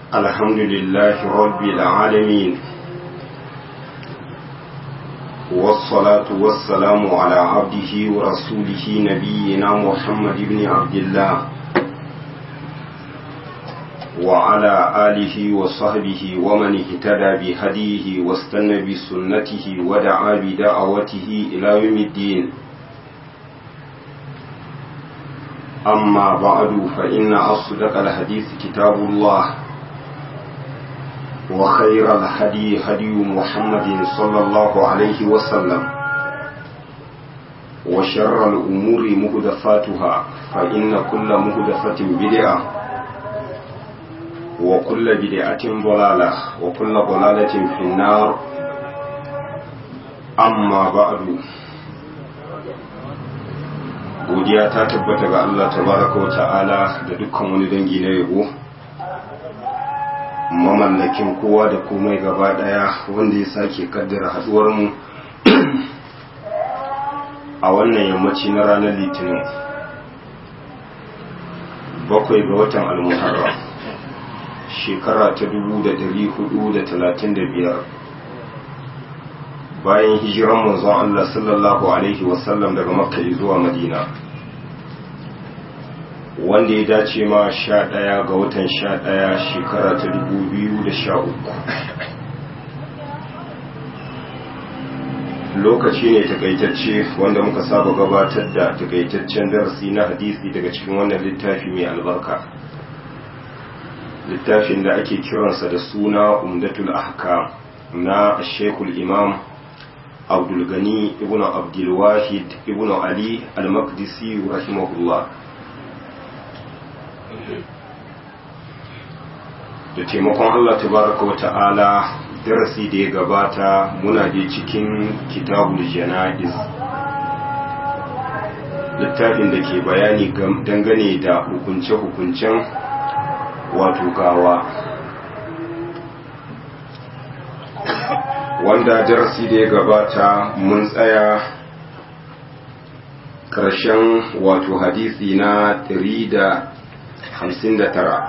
الحمد لله رب العالمين والصلاة والسلام على عبده ورسوله نبينا محمد بن عبد الله وعلى آله وصحبه ومن اهتدى بهديه واستنى بسنته ودعا بدعوته إلى يوم الدين أما بعد فإن أصدق الحديث كتاب الله وخير الهدي هدي محمد صلى الله عليه وسلم وشر الأمور مهدفاتها فإن كل مهدفة بدعة وكل بدعة ضلالة وكل ضلالة في النار أما بعد godiya ta tabbata ga Allah tabaraka wa ta'ala da dukkan wani dangi na yabo mamallakin kowa da komai gaba daya wanda ya sake kaddara haduwar mu a wannan yammaci na ranar litinin bakwai ga watan almuharram shekara ta dubu da dari hudu da talatin da biyar bayan hijiran manzon Allah sallallahu alaihi wasallam daga makka zuwa madina wanda ya dace ma sha ɗaya ga watan sha ɗaya shekara ta dubu biyu da sha uku lokaci ne takaitacce wanda muka saba gabatar da takaitaccen darasi na hadisi daga cikin wannan littafi mai albarka littafin da ake kiransa da suna umdatul ahkam na shekul imam abdulgani ibn abdulwahid ibn ali al-maqdisi rahimahullah da taimakon Allah tabaraka wa ta'ala darasi da ya gabata muna je cikin kitabul jana'iz littafin da ke bayani dangane da hukunce-hukuncen wato gawa wanda darasi da ya gabata mun tsaya ƙarshen wato hadisi na 159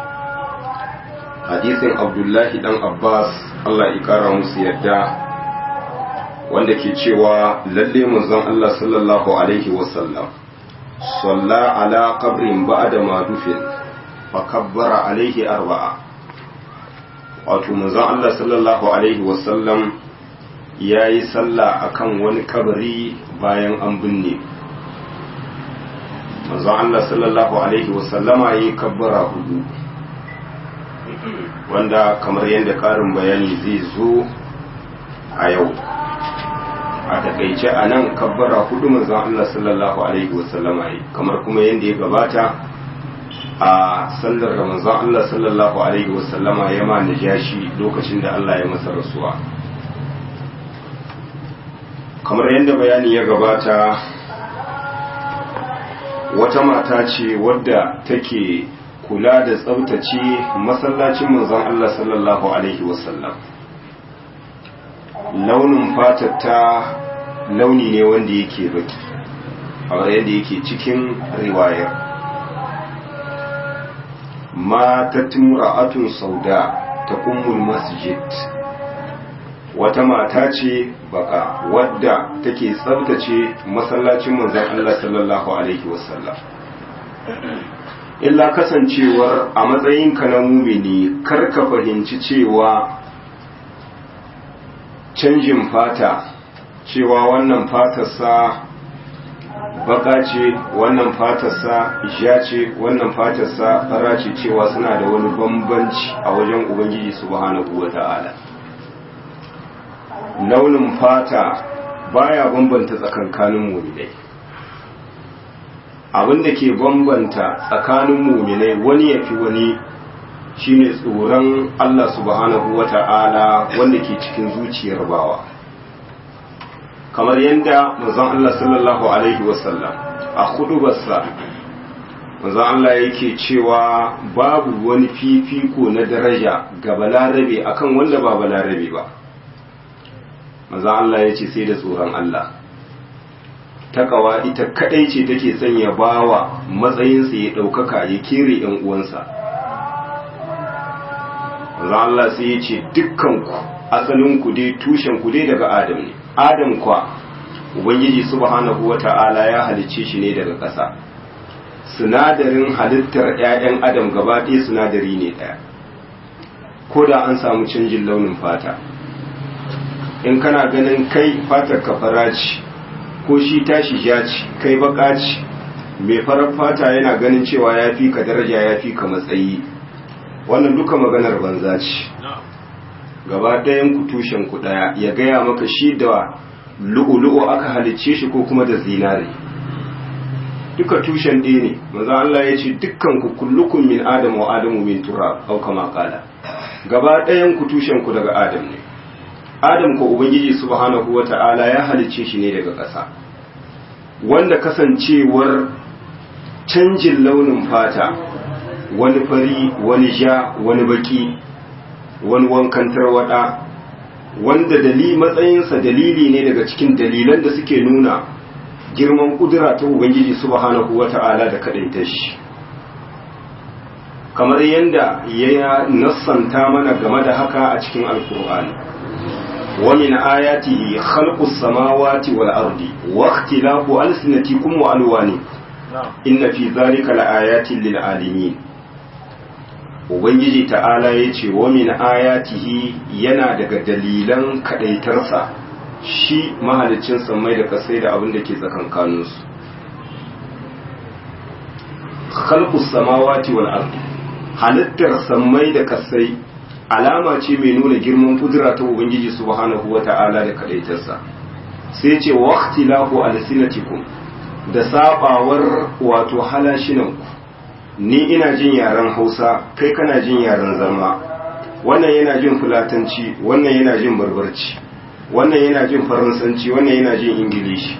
hadisin abdullahi dan abbas allah ikara musu yadda wanda ke cewa lalle manzon allah sallallahu alaihi wasallam salla ala qabrin ba'da ma dufin fa kabbara alaihi arba'a wato manzon Allah sallallahu alaihi wasallam ya yi sallah akan wani kabari bayan an binne manzon Allah sallallahu alaihi wasallama ya yi kabbara hudu wanda kamar yadda karin bayani zai zo a yau a takaice a nan kabbara hudu manzon Allah sallallahu alaihi wasallama ya kamar kuma yadda ya gabata a sallar ramazan Allah sallallahu Alaihi wasallama ya ma najashi lokacin da Allah ya masa rasuwa kamar yadda bayani ya gabata wata mata ce wadda take kula da tsabtace masallacin manzon Allah sallallahu Alaihi wasallam launin fatatta launi ne wanda yake baki a yadda yake cikin riwayar matat mura'atun sauda ta kummul masjid wata mata ce baka wadda take tsabtace masallacin manzon Allah sallallahu alaihi wasallam illa kasancewar a matsayinka na mumini kar ka fahimci cewa canjin fata cewa wannan fatarsa baka ce wannan fatarsa isha ce wannan fatarsa fara ce cewa suna da wani bambanci a wajen ubangiji subhanahu wata'ala launin fata baya bambanta tsakankanin muminai abinda ke bambanta tsakanin muminai wani ya fi wani shine tsoron Allah subhanahu wata'ala wanda ke cikin zuciyar bawa kamar yadda manzon Allah sallallahu alaihi wasallam a hudubarsa manzon Allah yake cewa babu wani fifiko na daraja ga balarabe akan wanda ba balarabe ba manzon Allah ya ce sai da tsoron Allah takawa ita kadai ce take sanya bawa matsayinsa ya ɗaukaka ya kere ‘yan uwansa Allah sai ya ce dukkan ku asalin ku dai tushen ku dai daga Adam ne Adam kwa Ubangiji subhanahu wata'ala ya halicce shi ne daga ƙasa sinadarin halittar 'ya'yan Adam gaba ɗaya sinadari ne ɗaya ko da an samu canjin launin fata in kana ganin kai fatar ka fara ce ko shi tashi ja ce kai baka ce mai farar fata yana ganin cewa ya fi ka daraja ya fi ka matsayi wannan duka maganar banza ce gaba ɗayan ku tushen ku ɗaya ya gaya maka shi da lu'ulu'u aka halicce shi ko kuma da zinare duka tushen ɗaya ne maza Allah ya ce dukkan ku kullukun min adam wa adamu min turab au kama kala gaba ɗayan ku tushen ku daga adam ne adam ko ubangiji subhanahu wata'ala ya halicce shi ne daga ƙasa wanda kasancewar canjin launin fata wani fari wani ja wani baki wani wankan tarwada wanda dali matsayinsa dalili ne daga cikin dalilan da suke nuna girman kudura ta ubangiji subhanahu wata'ala da kadaita shi kamar yadda ya nassanta mana game da haka a cikin alkur'ani wa min ayatihi khalqus samawati wal ardi wa ikhtilafu alsinatikum wa alwani inna fi dhalika laayatin lil alimin ubangiji ta'ala yace wa min ayatihi yana daga dalilan kadaitarsa shi mahalicin sammai da kasai da abin da ke tsakankaninsu khalqus samawati wal ardi halittar sammai da kasai alama ce mai nuna girman kudura ta ubangiji subhanahu wata'ala da kadaitarsa sai ce waqtilahu alsinatikum da sabawar wato halashinanku ni ina jin yaren Hausa kai kana jin yaren zama wannan yana jin fulatanci wannan yana jin barbarci wannan yana jin faransanci wannan yana jin ingilishi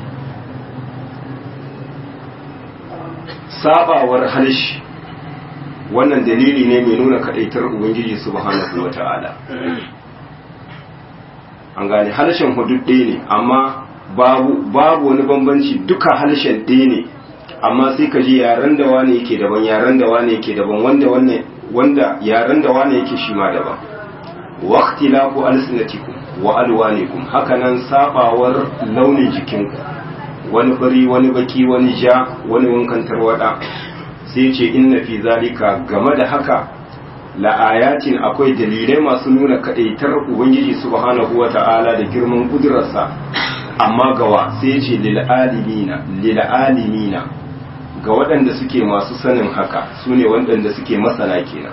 sabawar halishi wannan dalili ne mai nuna kadaitar ubangiji subhanahu wata'ala an gane harshen hudud ɗaya ne amma babu babu wani bambanci duka harshen ɗaya ne amma sai ka ji yaren da wane yake daban yaren da wane yake daban wanda wannan wanda yaren da wane yake shi ma daban waqtilafu alsinatikum wa alwanikum hakanan sabawar launin jikinku wani fari wani baki wani ja wani wankan tarwada sai ce inna fi zalika game da haka la'ayatin akwai dalilai masu nuna kadaitar ubangiji subhanahu wata'ala da girman kudurarsa amma gawa sai ce lil'alimina lil'alimina ga waɗanda suke masu sanin haka su ne waɗanda suke masana kenan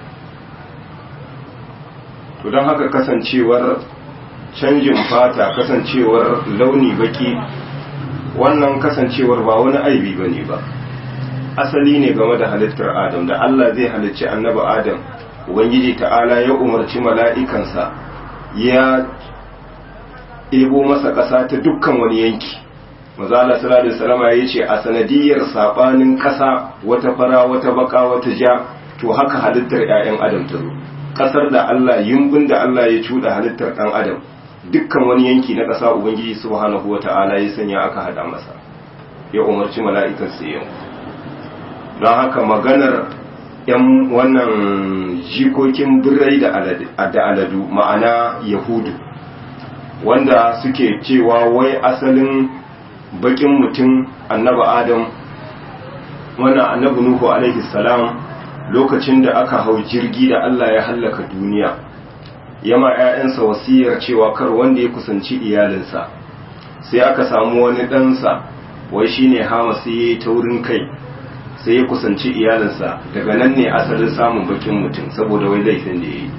to don haka kasancewar canjin fata kasancewar launi baki wannan kasancewar ba wani aibi ba ne ba asali ne game da halittar adam da allah zai halicci annaba adam ubangiji ta'ala ya umarci mala'ikansa ya ɗebo masa ƙasa ta dukkan wani yanki mazala sallallahu alaihi wasallam ya ce a sanadiyar sabanin ƙasa wata fara wata baka wata ja to haka halittar ƴaƴan adam ta zo ƙasar da Allah yumbin da Allah ya cuɗa halittar ɗan adam dukkan wani yanki na ƙasa ubangiji subhanahu wata'ala ya sanya aka hada masa ya umarci mala'ikan su yau don haka maganar yan wannan jikokin birrai da aladu ma'ana yahudu wanda suke cewa wai asalin bakin mutum annaba adam wannan annabi nuhu alaihi salam lokacin da aka hau jirgi da Allah ya hallaka duniya yama ƴaƴansa wasiyar cewa kar wanda ya kusanci iyalinsa sai aka samu wani ɗansa wai shine hama sai ya yi taurin kai sai ya kusanci iyalinsa daga nan ne asalin samun bakin mutum saboda wai laifin da ya yi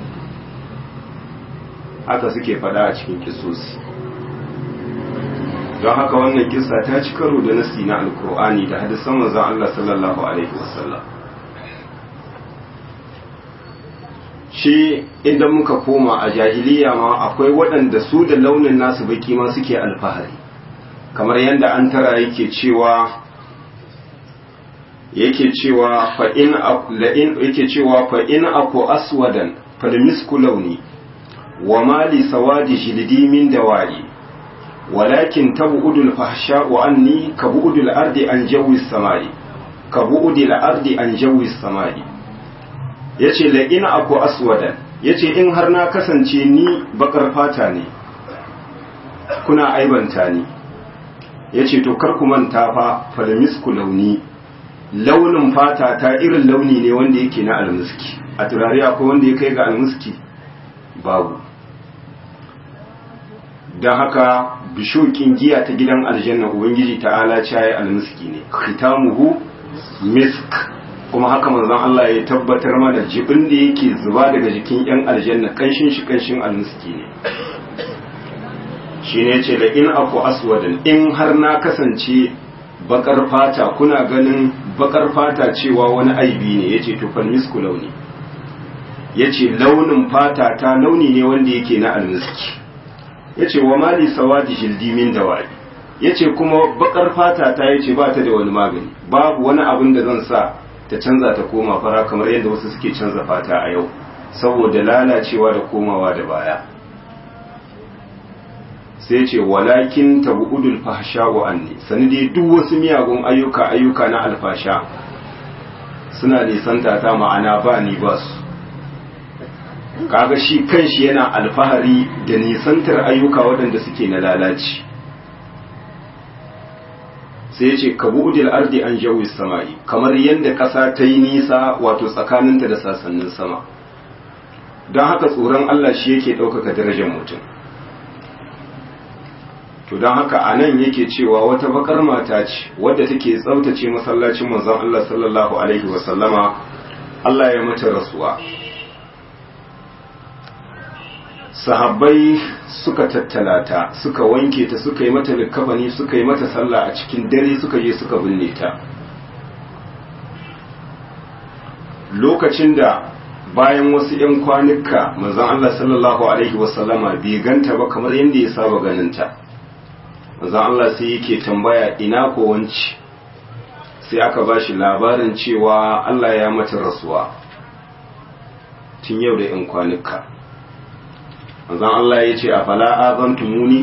haka suke faɗa a cikin kisosi don haka wannan kisa ta ci karo da nasi na alkur'ani da hadisan manzon Allah sallallahu alaihi wasallam shi idan muka koma a jahiliya ma akwai waɗanda su da launin nasu baki ma suke alfahari kamar yadda an tara yake cewa yake cewa fa in yake cewa fa in aku aswadan falmisku launi wa mali sawadi jildi min dawa'i ولكن تبعد الفحشاء عني كبعد الأرض عن جو السماء كبعد الأرض عن جو السماء yace la ina aku aswadan yace in har na kasance ni bakar fata ne kuna aibanta ni yace to kar ku manta fa falmisku launi launin fata ta irin launi ne wanda yake na almuski a turare akwai wanda ya kai ga almuski babu don haka bishokin giya ta gidan aljanna ubangiji ta'ala caye almiski ne khitamuhu misk kuma haka manzon Allah ya tabbatar mana jibin da yake zuba daga jikin yan aljanna kanshin shi kanshin almiski ne shine yace la in aku aswadan in har na kasance bakar fata kuna ganin bakar fata cewa wani aibi ne yace to fal misku launi yace launin fata ta launi ne wanda yake na almiski yace wa mali sawadi jildi min dawai yace kuma bakar fata ta yace ba ta da wani magani babu wani abin da zan sa ta canza ta koma fara kamar yadda wasu suke canza fata a yau saboda lalacewa da komawa da baya sai ce walakin tabu'udul fahsha wa anni sani dai duk wasu miyagun ayyuka ayyuka na alfasha suna nisanta ta ma'ana ba ni ba su kaga shi kanshi yana alfahari da nisantar ayyuka waɗanda suke na lalaci sai ce kabu'udil ardi an jawi sama'i kamar yadda ƙasa ta yi nisa wato tsakaninta da sasannin sama don haka tsoron Allah shi yake ɗaukaka darajar mutum to don haka a nan yake cewa wata bakar mata ce wadda take tsaftace masallacin manzon Allah sallallahu alaihi wasallama Allah ya mata rasuwa sahabbai suka tattala ta suka wanke ta suka yi mata likafani suka yi mata sallah a cikin dare suka je suka binne ta lokacin da bayan wasu 'yan kwanuka manzon Allah sallallahu alaihi wasallama bai ganta ba kamar yadda ya saba ganinta manzon Allah sai yake tambaya ina ko wanci sai aka ba shi labarin cewa Allah ya mata rasuwa tun yau da 'yan kwanuka manzon Allah ya ce a fala azantumuni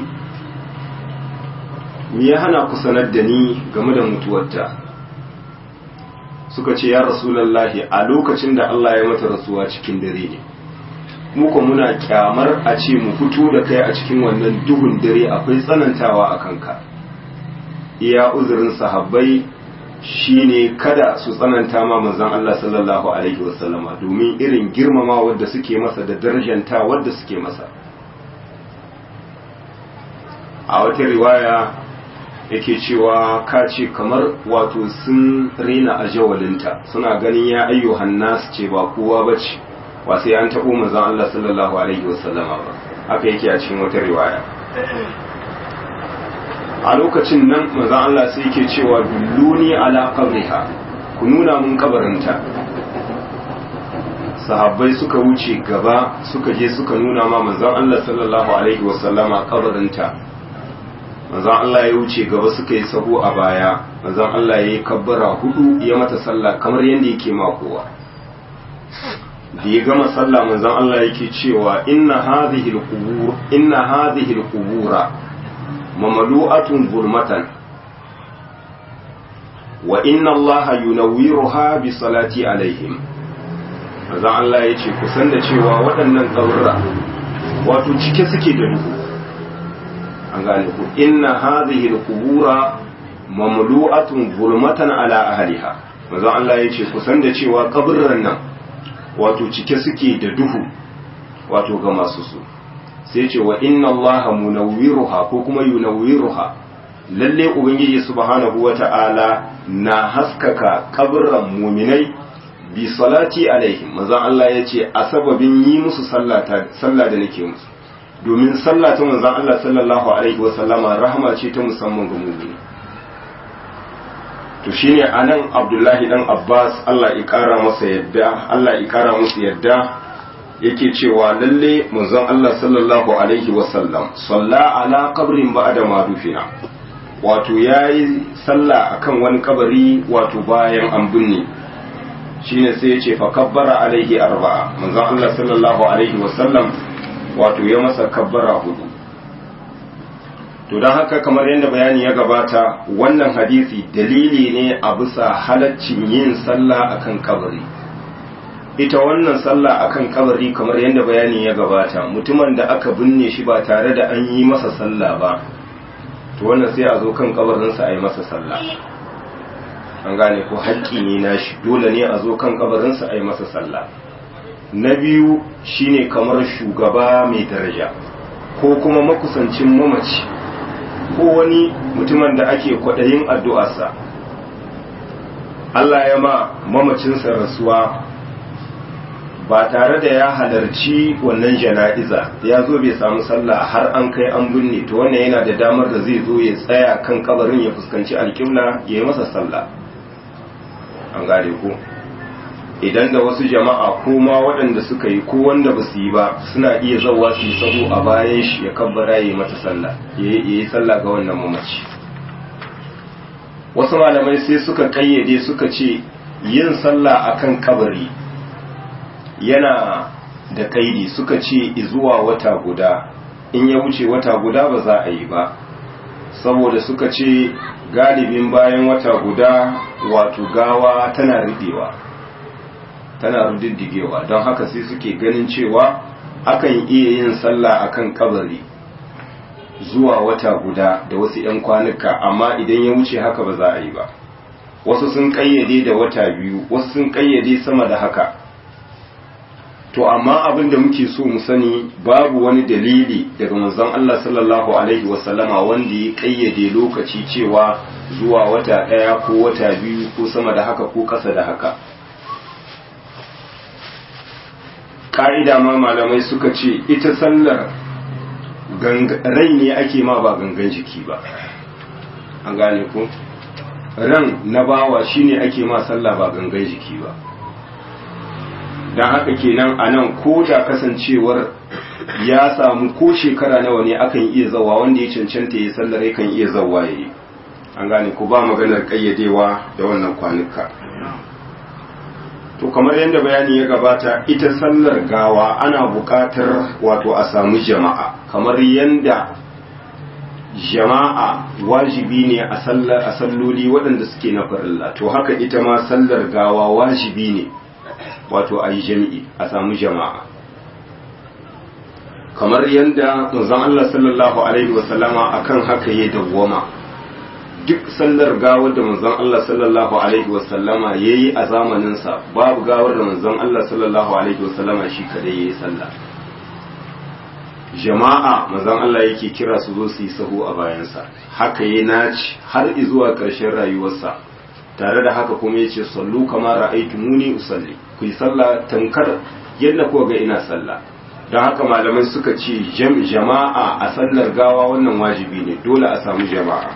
me ya hana ku sanar da ni game da mutuwarta suka ce ya rasulallahi a lokacin da Allah ya mata rasuwa cikin dare ne muka muna kyamar a ce mu fito da kai a cikin wannan duhun dare akwai tsanantawa a kanka iya uzurin sahabbai shine kada su tsananta ma manzon Allah sallallahu alaihi wasallama domin irin girmama wadda suke masa da darajanta wadda suke masa a wata riwaya yake cewa ka ce kamar wato sun rena a jawalinta suna ganin ya ayyuhan nas ce ba kowa ba ce ba sai an taɓo manzon Allah sallallahu alaihi wasallama ba haka yake a cikin wata riwaya a lokacin nan manzon Allah sai yake cewa dulluni ala qabriha ku nuna mun kabarinta sahabbai suka wuce gaba suka je suka nuna ma manzon Allah sallallahu alaihi wasallama kabarinta manzon Allah ya wuce gaba suka yi sahu a baya manzon Allah ya yi kabbara hudu ya mata sallah kamar yadda yake makowa da ya gama sallah manzon Allah yake cewa inna hadhihi alqubur inna hadhihi alqubura mamalu'atun zulmatan wa inna Allah yunawwiruha bi salati alaihim manzon Allah yace ku san da cewa waɗannan kaburra wato cike suke da duhu an gane ku inna hadhihi alqubura mamlu'atun zulmatan ala ahliha manzon Allah yace ku san da cewa kaburran nan wato cike suke da duhu wato ga masu su sai ce wa inna allaha munawwiruha ko kuma yunawwiruha lalle ubangiji subhanahu wata'ala na haskaka kaburran muminai bi salati alaihim manzon Allah yace a sababin yi musu sallah da nake musu domin sallah ta manzon Allah sallallahu alaihi wa sallama rahama ce ta musamman ga mu'mini to shine anan Abdullahi dan Abbas Allah ya kara masa yadda Allah ya kara musu yadda yake cewa lalle manzon Allah sallallahu alaihi wa sallam salla ala qabrin ba'da ma dufina wato yayi sallah akan wani kabari wato bayan an binne shine sai ya ce fa kabbara alaihi arba'a manzon Allah sallallahu alaihi wa sallam wato ya masa kabbara hudu to don haka kamar yadda bayani ya gabata wannan hadisi dalili ne a bisa halaccin yin sallah akan kabari ita wannan sallah akan kabari kamar yadda bayani ya gabata mutumin da aka binne shi ba tare da an yi masa sallah ba to wannan sai a zo kan kabarinsa a yi masa sallah an gane ko haƙƙi ne nashi dole ne a zo kan kabarinsa a yi masa sallah na biyu shine kamar shugaba mai daraja ko kuma makusancin mamaci ko wani mutumin da ake kwaɗayin addu'arsa Allah ya ma mamacinsa rasuwa ba tare da ya halarci wannan jana'iza ya zo bai samu sallah har an kai an binne to wannan yana da damar da zai zo ya tsaya kan kabarin ya fuskanci alƙibla ya yi masa sallah an gane ko idan da wasu jama'a ko ma waɗanda suka yi ko wanda ba su yi ba suna iya zauwa su yi sahu a bayan shi ya kabbara ya yi mata sallah ya yi sallah ga wannan mamaci wasu malamai sai suka kayyade suka ce yin sallah akan kabari yana da kaidi suka ce zuwa wata guda in ya wuce wata guda ba za a yi ba saboda suka ce galibin bayan wata guda wato gawa tana riɗewa tana rudiddigewa don haka sai suke ganin cewa akan iya yin sallah akan kabari zuwa wata guda da wasu 'yan kwanuka amma idan ya wuce haka ba za a yi ba wasu sun kayyade da wata biyu wasu sun kayyade sama da haka to amma abin da muke so mu sani babu wani dalili daga manzon Allah sallallahu alaihi wasallama wanda ya kayyade lokaci cewa zuwa wata ɗaya ko wata biyu ko sama da haka ko ƙasa da haka ka'ida ma malamai suka ce ita sallar rai ne ake ma ba gangan jiki ba an gane ko ran na bawa shine ake ma sallah ba gangan jiki ba don haka kenan a nan ko da kasancewar ya samu ko shekara nawa ne akan iya zawa wanda ya cancanta ya sallar yakan iya zawa ya yi an gane ko ba maganar kayyadewa da wannan kwanuka to kamar yadda bayani ya gabata ita sallar gawa ana buƙatar wato a samu jama'a kamar yadda jama'a wajibi ne a sallar a salloli waɗanda suke na farilla to haka ita ma sallar gawa wajibi ne wato a yi jami'i a samu jama'a kamar yadda manzon Allah sallallahu alaihi wasallama akan haka ya dawwama duk sallar gawar da manzon Allah sallallahu alaihi wasallama yayi a zamaninsa babu gawar da manzon Allah sallallahu alaihi wasallama shi kadai yayi sallah jama'a manzon Allah yake kira su zo su yi sahu a bayansa haka yayi naci har zuwa ƙarshen rayuwarsa tare da haka kuma yace sallu kama ra'aytumuni usalli ku yi sallah tankar yadda ko ga ina sallah don haka malamai suka ce jama'a a sallar gawa wannan wajibi ne dole a samu jama'a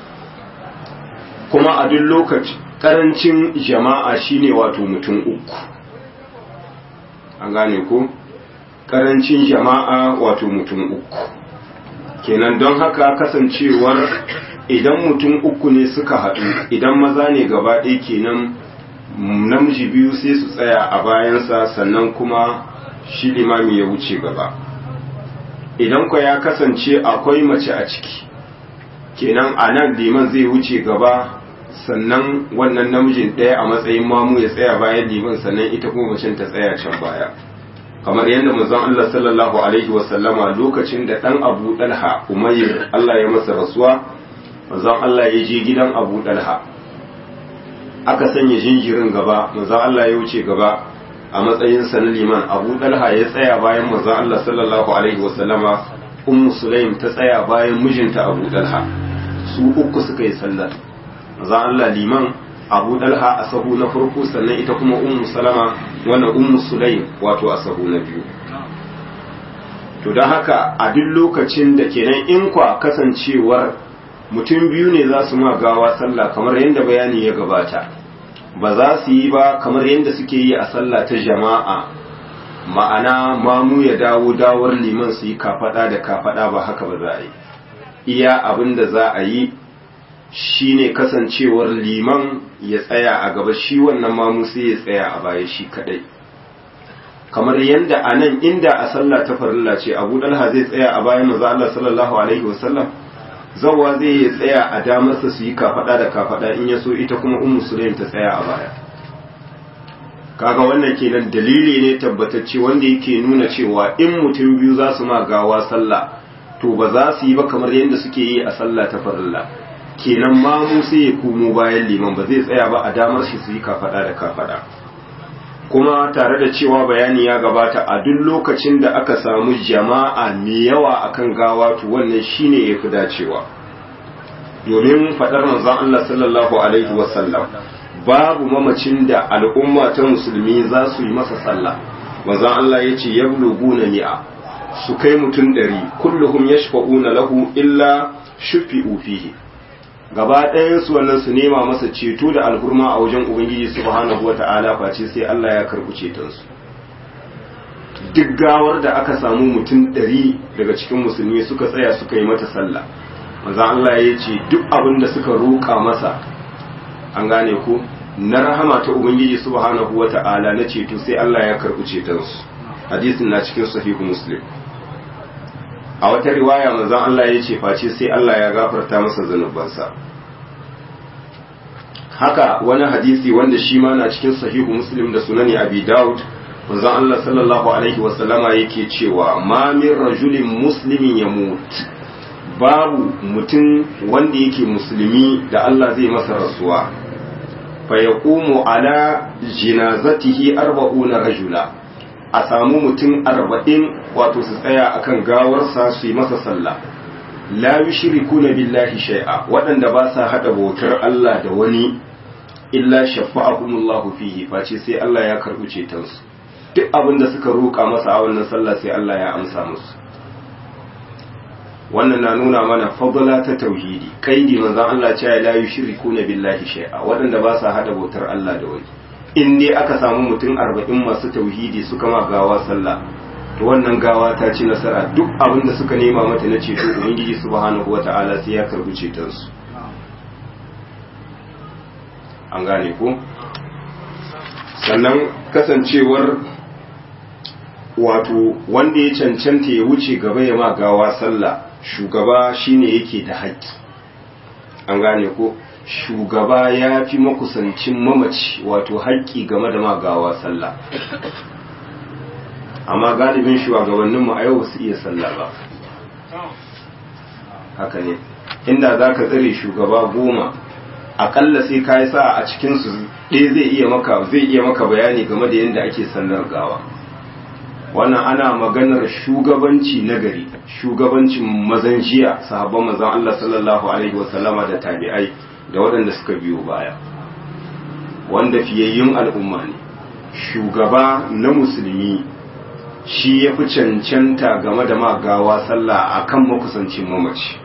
kuma a duk lokaci karancin jama'a shine wato mutum uku an gane ko karancin jama'a wato mutum uku kenan don haka kasancewar idan mutum uku ne suka haɗu idan maza ne gaba ɗaya kenan namiji biyu sai su tsaya a bayansa sannan kuma shi limami ya wuce gaba idan kwa ya kasance akwai mace a ciki kenan a nan liman zai wuce gaba sannan wannan namijin ɗaya a matsayin mamu ya tsaya bayan liman sannan ita kuma macen ta tsaya can baya kamar yadda manzon Allah sallallahu alaihi wasallama lokacin da ɗan Abu Dalha Umayr Allah ya masa rasuwa manzon Allah ya je gidan Abu Dalha aka sanya jinjirin gaba manzon Allah ya wuce gaba a matsayin sa na liman Abu Dalha ya tsaya bayan manzon Allah sallallahu alaihi wasallama Ummu Sulaim ta tsaya bayan mijinta Abu Dalha su uku suka yi sallar manzon Allah liman Abu Dalha a sahu na farko sannan ita kuma Ummu Salama wannan Ummu Sulaim wato a sahu na biyu to don haka a duk lokacin da kenan in kwa kasancewar mutum biyu ne za su ma gawa sallah kamar yadda bayani ya gabata ba za su yi ba kamar yadda suke yi a sallah ta jama'a ma'ana mamu ya dawo dawar liman su yi kafada da kafada ba haka ba za a yi iya abin da za a yi shine kasancewar liman ya tsaya a gaba shi wannan mamu sai ya tsaya a baya shi kadai kamar yadda a nan inda a sallah ta farilla ce abu dalha zai tsaya a bayan maza Allah sallallahu alaihi wasallam zawwa zai ya tsaya a damarsa su yi kafada da kafada in ya so ita kuma ummu sulaim ta tsaya a baya kaga wannan kenan dalili ne tabbatacce wanda yake nuna cewa in mutum biyu za su ma gawa sallah to ba za su yi ba kamar yadda suke yi a sallah ta farilla kenan mamu sai ya komo bayan liman ba zai tsaya ba a damar shi su yi kafada da kafada kuma tare da cewa bayani ya gabata a duk lokacin da aka samu jama'a mai yawa akan gawa to wannan shine yafi dacewa domin fadar manzon Allah sallallahu alaihi wasallam babu mamacin da al'umma ta musulmi za su yi masa sallah manzon Allah yace yabluguna mi'a su kai mutum ɗari kulluhum yashfa'una lahu illa shufi'u fihi gaba ɗayan su wannan su nema masa ceto da alhurma a wajen ubangiji subhanahu wata'ala face sai Allah ya karɓi ceton su duk gawar da aka samu mutum ɗari daga cikin musulmi suka tsaya suka yi mata sallah maza Allah ya ce duk abin da suka roƙa masa an gane ku na rahama ta ubangiji subhanahu wata'ala na ceto sai Allah ya karɓi ceton su hadisin na cikin sahihu muslim a wata riwaya manzon Allah ya ce face sai Allah ya gafarta masa zanubansa haka wani hadisi wanda shi ma na cikin sahihu muslim da sunani abi daud manzon Allah sallallahu alaihi wasallama yake cewa ma min rajulin muslimin ya mut babu mutum wanda yake musulmi da Allah zai masa rasuwa fa yaqumu ala jinazatihi arba'una rajula a samu mutum arba'in wato su tsaya akan gawarsa su yi masa sallah la yushriku na billahi shay'a waɗanda ba sa hada bautar Allah da wani illa shafa'akumullahu fihi face sai Allah ya karɓi cetonsu duk abin da suka roƙa masa a wannan sallah sai Allah ya amsa musu wannan na nuna mana fadla ta tauhidi kaidi manzon Allah cewa la yushriku na billahi shay'a waɗanda ba sa hada bautar Allah da wani in dai aka samu mutum arba'in masu tauhidi suka ma gawa sallah to wannan gawa ta ci nasara duk abin da suka nema mata na ceto ubangiji subhanahu wata'ala sai ya karbi ceton su an gane ko sannan kasancewar wato wanda ya cancanta ya wuce gaba ya ma gawa sallah shugaba shine yake da haƙƙi an gane ko shugaba ya fi makusancin mamaci wato haƙƙi game da magawa sallah amma galibin shugabanninmu a yau su iya sallah ba haka ne inda za ka tsare shugaba goma aƙalla sai ka yi sa a cikinsu ɗaya zai iya maka zai iya maka bayani game da yadda ake sallar gawa wannan ana maganar shugabanci nagari shugabancin mazan jiya sahabban mazan Allah sallallahu alaihi wasallama da tabi'ai da waɗanda suka biyo baya wanda fiyayyun al'umma ne shugaba na musulmi shi ya fi cancanta game da magawa sallah a kan makusancin mamaci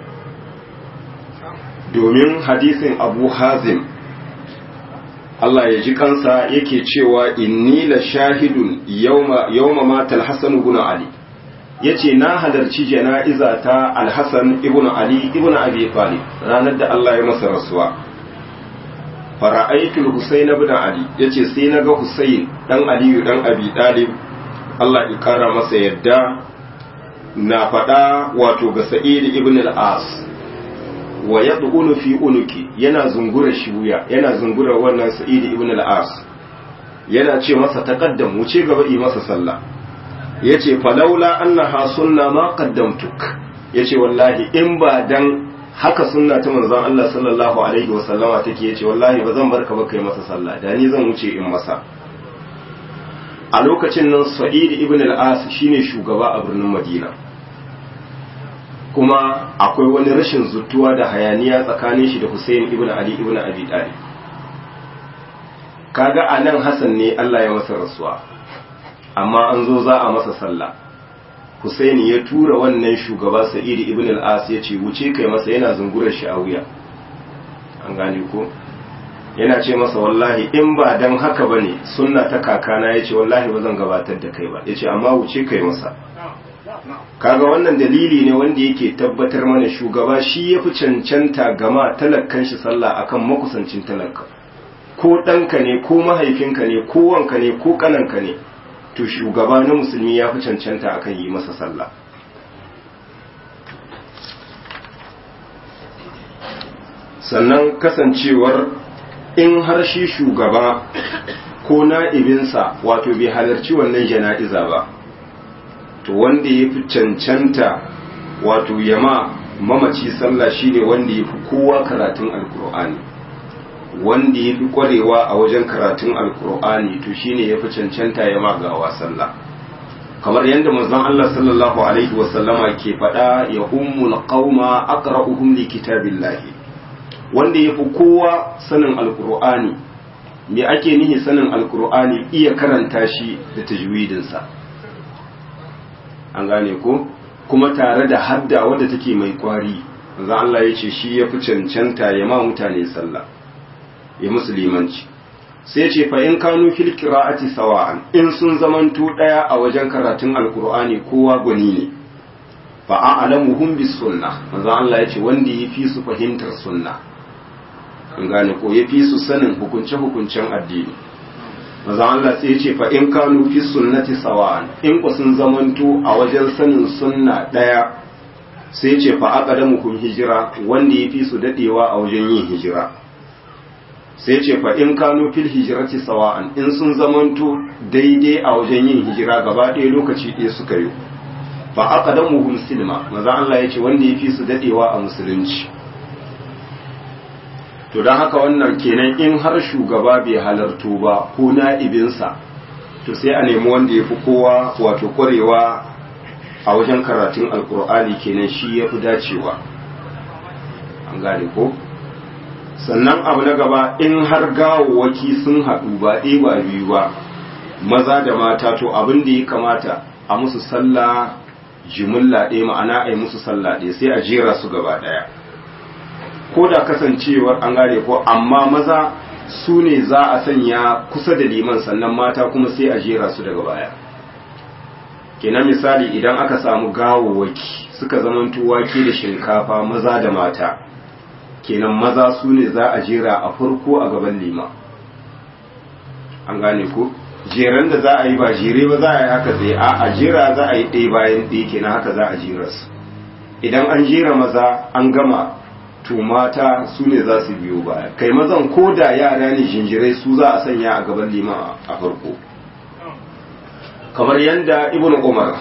domin hadisin abu hazim Allah ya ji kansa yake cewa inni la shahidun yawma matal hasan ibn ali yace na halarci jana'iza ta alhassan ibn ali ibn abi talib ranar da Allah ya masa rasuwa fara'aitul husayn ibn ali yace sai naga husayn dan aliyu dan abi talib Allah ya kara masa yadda na faɗa wato ga sa'id ibn al-as wa yadkhulu fi unuki yana zungura shi wuya yana zungura wannan sa'id ibn al-as yana ce masa taqaddam wuce gaba yi masa sallah yace falaula annaha sunna ma qaddamtuk yace wallahi in ba dan haka sunna ta manzon Allah sallallahu alaihi wa sallama take yace wallahi ba zan barka ba kai masa sallah da ni zan wuce in masa a lokacin nan sa'id ibn al-as shine shugaba a birnin madina kuma akwai wani rashin zutuwa da hayaniya tsakanin shi da Hussein ibn Ali ibn Abi Talib kaga anan Hassan ne Allah ya masa rasuwa amma an zo za a masa sallah Hussein ya tura wannan shugaba Sa'id ibn al-As ya ce wuce kai masa yana zungurar shi a wuya an gane ko yana ce masa wallahi in ba dan haka bane sunna ta kakana yace wallahi ba zan gabatar da kai ba yace amma wuce kai masa kaga wannan dalili ne wanda yake tabbatar mana shugaba shi ya fi cancanta gama talakkan shi sallah akan makusancin talakka ko ɗanka ne ko mahaifinka ne ko wanka ne ko ƙananka ne to shugaba na musulmi ya fi cancanta akan yi masa sallah sannan kasancewar in har shi shugaba ko na'ibinsa wato bai halarci wannan jana'iza ba to wanda ya fi cancanta wato yama mamaci sallah shine wanda ya fi kowa karatun alkur'ani wanda ya fi kwarewa a wajen karatun alkur'ani to shine ya fi cancanta ya magawa sallah kamar yadda manzon Allah sallallahu alaihi wasallama ke faɗa ya ummul qauma aqra'uhum li kitabillahi wanda ya fi kowa sanin alkur'ani me ake nihi sanin alkur'ani iya karanta shi da tajwidinsa an gane ko kuma tare da hadda wadda take mai kwari manzon Allah ya ce shi ya fi cancanta ya ma mutane sallah ya musulmanci sai ce fa in kanu fil qira'ati sawa'an in sun zamanto daya a wajen karatun alqur'ani kowa gwani ne fa a'lamuhum bis sunnah manzo Allah yace wanda yafi su fahimtar sunna an gane ko yafi su sanin hukunce hukuncen addini manzo Allah sai yace fa in kanu fi sunnati sawa'an in ku sun zamanto a wajen sanin sunna daya sai yace fa aqdamukum hijira wanda yafi su dadewa a wajen yin hijira sai ce fa in kano fil hijirati sawa'an in sun zamanto daidai a wajen yin hijira gaba ɗaya lokaci ɗaya suka yi fa aqdamuhum silma maza Allah yace wanda yafi su dadewa a musulunci to dan haka wannan kenan in har shugaba bai halarto ba ko na'ibinsa to sai a nemi wanda yafi kowa wato kwarewa a wajen karatun alkur'ani kenan shi yafi dacewa an gane ko sannan abu na gaba in har gawawwaki sun haɗu ba ɗaya ba biyu ba maza da mata to abin da ya kamata a musu sallah jimilla ɗaya ma'ana a yi musu sallah ɗaya sai a jera su gaba ɗaya ko da kasancewar an gane ko amma maza su ne za a sanya kusa da liman sannan mata kuma sai a jera su daga baya kenan misali idan aka samu gawawwaki suka zamanto wake da shinkafa maza da mata kenan maza su ne za a jera a farko a gaban lima an gane ko jeran da za a yi ba jere ba za a yi haka zai a a jera za a yi ɗaya bayan ɗaya kenan haka za a jera su idan an jera maza an gama to mata su ne za su biyo baya kai mazan ko da yara ne jinjirai su za a sanya a gaban lima a farko kamar yadda ibn umar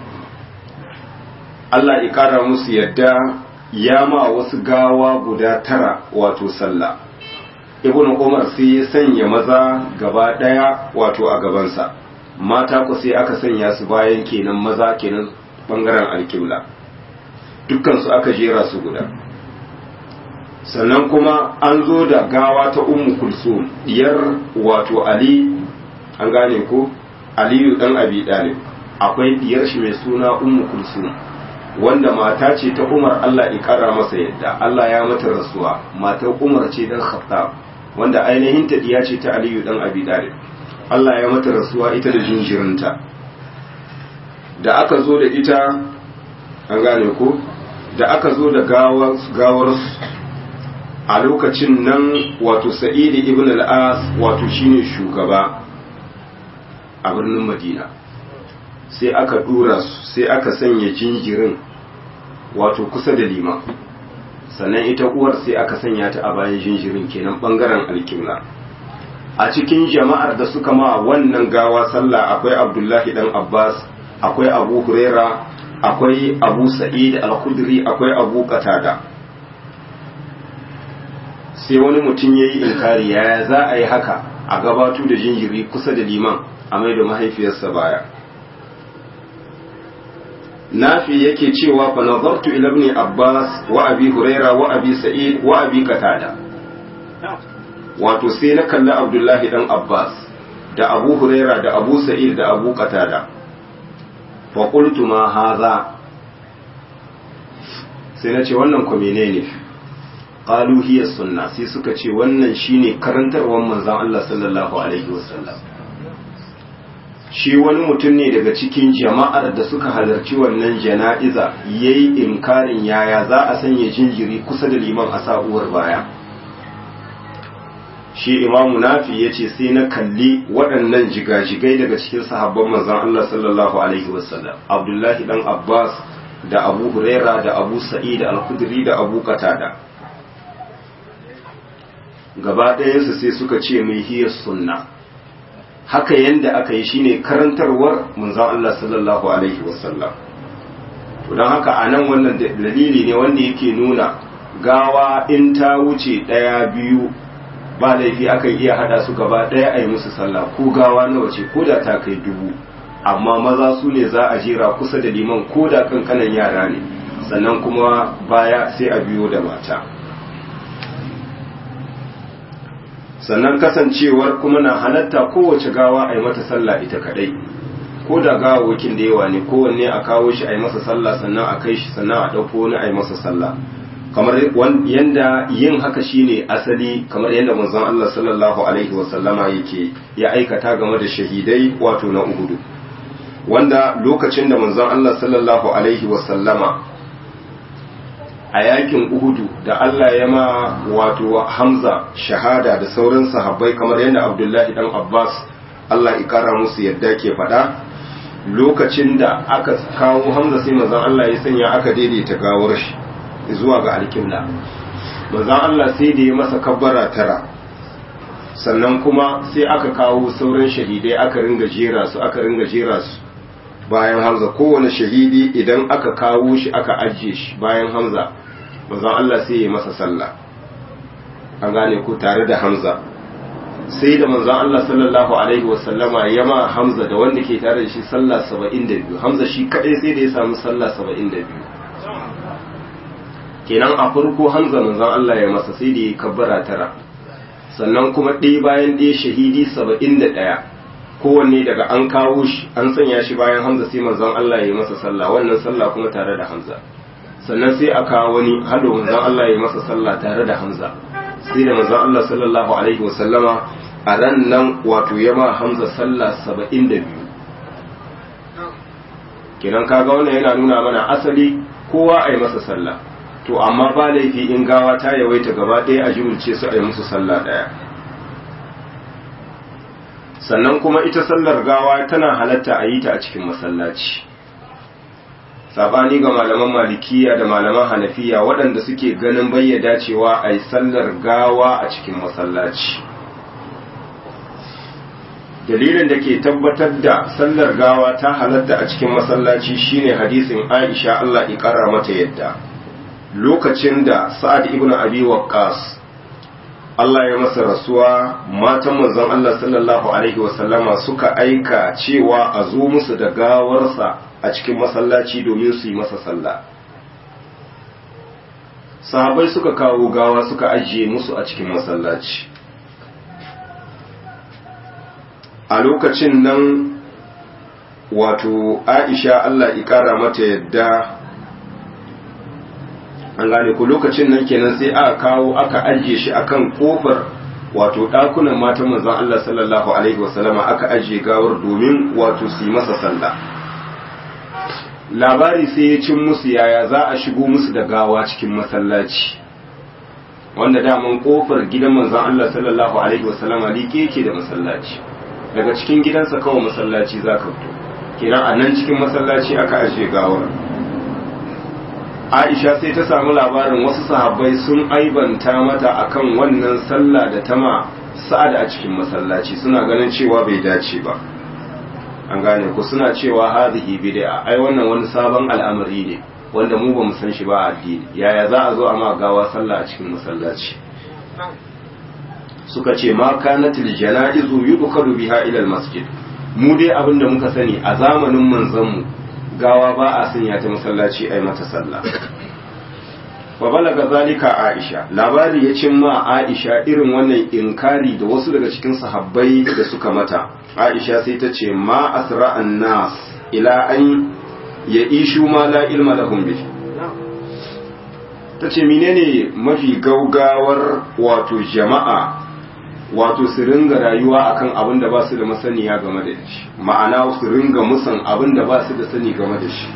Allah ya kara musu yadda ya ma wasu gawa guda tara wato sallah ibn umar sai ya sanya maza gaba daya wato a gabansa mata ku sai aka sanya su bayan kenan maza kenan bangaren alkibla dukkan su aka jera su guda sannan kuma an zo da gawa ta ummu kulsum diyar wato ali an gane ko aliyu dan abi dalib akwai diyar shi mai suna ummu kulsum wanda mata ce ta Umar Allah ya kara masa yadda Allah ya mata rasuwa matar Umar ce dan Khattab wanda ainihin ta diya ce ta Aliyu dan Abi Talib Allah ya mata rasuwa ita da jinjirinta da aka zo da ita an gane ko da aka zo da gawar gawar a lokacin nan wato Sa'id ibn al-As wato shine shugaba a birnin Madina sai aka dura su sai aka sanya jinjirin wato kusa da liman sannan ita uwar sai aka sanya ta a bayan jinjirin kenan bangaren alkibla a cikin jama'ar da suka ma wannan gawa sallah akwai abdullahi dan abbas akwai abu huraira akwai abu sa'id al-khudri akwai abu qatada sai wani mutum yayi inkari yaya za a yi haka a gabato da jinjiri kusa da liman a mai da mahaifiyarsa baya nafi yake cewa fa nazartu ila ibn abbas wa abi huraira wa abi sa'id wa abi qatada wato sai na kalli abdullahi dan abbas da abu huraira da abu sa'id da abu qatada fa qultu ma hadha sai na ce wannan ko menene qalu hiya sunna sai suka ce wannan shine karantarwar manzon Allah sallallahu alaihi wasallam shi wani mutum ne daga cikin jama'ar da suka halarci wannan jana'iza ya yi inkarin yaya za a sanya jinjiri kusa da liman a sa'uwar baya shi imamu nafi ya ce sai na kalli waɗannan jigajigai daga cikin sahabban manzan Allah sallallahu alaihi wasallam abdullahi dan abbas da abu huraira da abu sa'id al-khudri da abu qatada gaba ɗayansu sai suka ce mai hiyar sunna haka yanda aka yi shine karantarwar manzon Allah sallallahu alaihi wasallam to don haka a nan wannan dalili ne wanda yake nuna gawa in ta wuce ɗaya biyu ba laifi akan iya hada su gaba ɗaya a yi musu sallah ko gawa nawa ce ko da ta kai dubu amma maza su ne za a jera kusa da liman ko da kankanan yara ne sannan kuma baya sai a biyo da mata sannan kasancewar kuma na halatta kowace gawa a yi mata sallah ita kadai ko da gawawakin da yawa ne kowanne a kawo shi a yi masa sallah sannan a kai shi sannan a ɗauko wani a yi masa sallah kamar yanda yin haka shine asali kamar yadda manzon Allah sallallahu alaihi wasallama yake ya aikata game da shahidai wato na Uhudu wanda lokacin da manzon Allah sallallahu alaihi wasallama a yakin Uhudu da Allah ya ma wato Hamza shahada da sauran sahabbai kamar yadda Abdullahi dan Abbas Allah ya kara musu yadda ke faɗa lokacin da aka kawo Hamza sai manzon Allah ya sanya aka daidaita gawar shi zuwa ga alƙibla manzon Allah sai da ya masa kabbara tara sannan kuma sai aka kawo sauran shahidai aka ringa jera su aka ringa jera su bayan Hamza kowane shahidi idan aka kawo shi aka ajiye shi bayan Hamza manzon Allah sai ya masa sallah an gane ko tare da Hamza sai da manzon Allah sallallahu alaihi wasallama ya ma Hamza da wanda ke tare da shi sallah 72 Hamza shi kadai sai da ya samu sallah 72 kenan a farko Hamza manzon Allah ya masa sai da ya kabbara tara sannan kuma ɗaya bayan ɗaya shahidi 71 kowanne daga an kawo shi an sanya shi bayan Hamza sai manzon Allah ya masa sallah wannan sallah kuma tare da Hamza sannan sai a kawo wani hado manzon Allah ya masa sallah tare da Hamza sai da manzon Allah sallallahu alaihi wasallama a ran nan wato ya ma Hamza sallah saba'in da biyu kenan kaga wannan yana nuna mana asali kowa a yi masa sallah to amma ba laifi in gawa ta yawaita gaba ɗaya a jimilce su a yi musu sallah ɗaya sannan kuma ita sallar gawa tana halatta a yi ta a cikin masallaci sabani ga malaman malikiya da malaman hanafiya waɗanda suke ganin bayyada cewa a yi sallar gawa a cikin masallaci dalilin da ke tabbatar da sallar gawa ta halatta a cikin masallaci shine hadisin aisha allah ƙara mata yadda lokacin da sa'ad ibn abi waqqas Allah ya masa rasuwa matan manzon Allah sallallahu alaihi wasallama suka aika cewa a zo musu da gawarsa a cikin masallaci domin su yi masa sallah sahabai suka kawo gawa suka ajiye musu a cikin masallaci a lokacin nan wato aisha Allah ikara mata yadda an gane ku lokacin nan kenan sai aka kawo aka ajiye shi akan kofar wato ɗakunan matan manzon Allah sallallahu alaihi wasallama aka ajiye gawar domin wato su yi masa sallah labari sai ya cin musu yaya za a shigo musu da gawa cikin masallaci wanda daman kofar gidan manzon Allah sallallahu alaihi wasallama liƙe yake da masallaci daga cikin gidansa kawai masallaci za ka fito kenan a nan cikin masallaci aka ajiye gawar Aisha sai ta samu labarin wasu sahabbai sun aibanta mata akan wannan sallah da tama sa'ad a cikin masallaci suna ganin cewa bai dace ba an gane ku suna cewa hadhihi bid'a ai wannan wani sabon al'amari ne wanda mu ba mu san shi ba a addini yaya za a zo a ma gawa sallah a cikin masallaci suka ce ma kanatil janaizu yudkhalu biha ila masjid mu dai abinda muka sani a zamanin manzon mu gawa ba a sanya ta masallaci ai mata sallah wa balaga zalika aisha labari ya cimma aisha irin wannan inkari da wasu daga cikin sahabbai da suka mata aisha sai ta ce ma asra'an nas ila an ya ishu ma la ilma lahum bi ta ce menene mafi gaugawar wato jama'a wato su ringa rayuwa akan abin da ba su da masaniya game da shi ma'ana su ringa musan abin da ba su da sani game da shi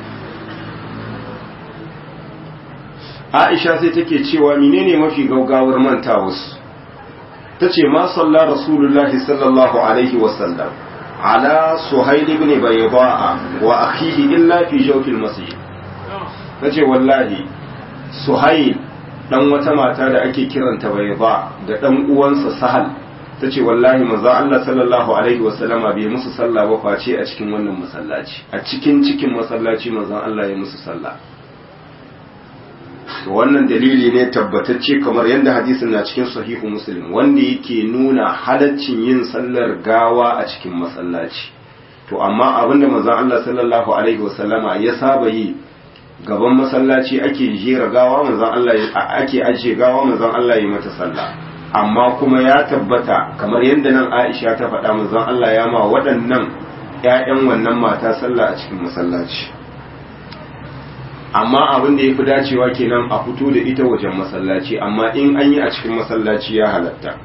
aisha sai take cewa menene mafi gaugawar manta wasu ta ce ma salla rasulullahi sallallahu alaihi wasallam ala suhail ibn bayda'a wa akhihi illa fi jawfil masjid ta ce wallahi suhail dan wata mata da ake kiranta bayda da dan uwansa sahal ta ce wallahi manzo Allah sallallahu alaihi wasallama bai musu sallah ba face a cikin wannan masallaci a cikin cikin masallaci manzo Allah ya musu sallah to wannan dalili ne tabbatacce kamar yadda hadisin na cikin sahihu muslim wanda yake nuna halaccin yin sallar gawa a cikin masallaci to amma abinda manzon Allah sallallahu alaihi wasallama ya saba yi gaban masallaci ake jera gawa manzon Allah ake ajiye gawa manzon Allah ya mata sallah amma kuma ya tabbata kamar yadda nan Aisha ta faɗa manzon Allah ya ma waɗannan ƴaƴan wannan mata sallah a cikin masallaci amma abin da ya fi dacewa kenan a fito da ita wajen masallaci amma in an yi a cikin masallaci ya halatta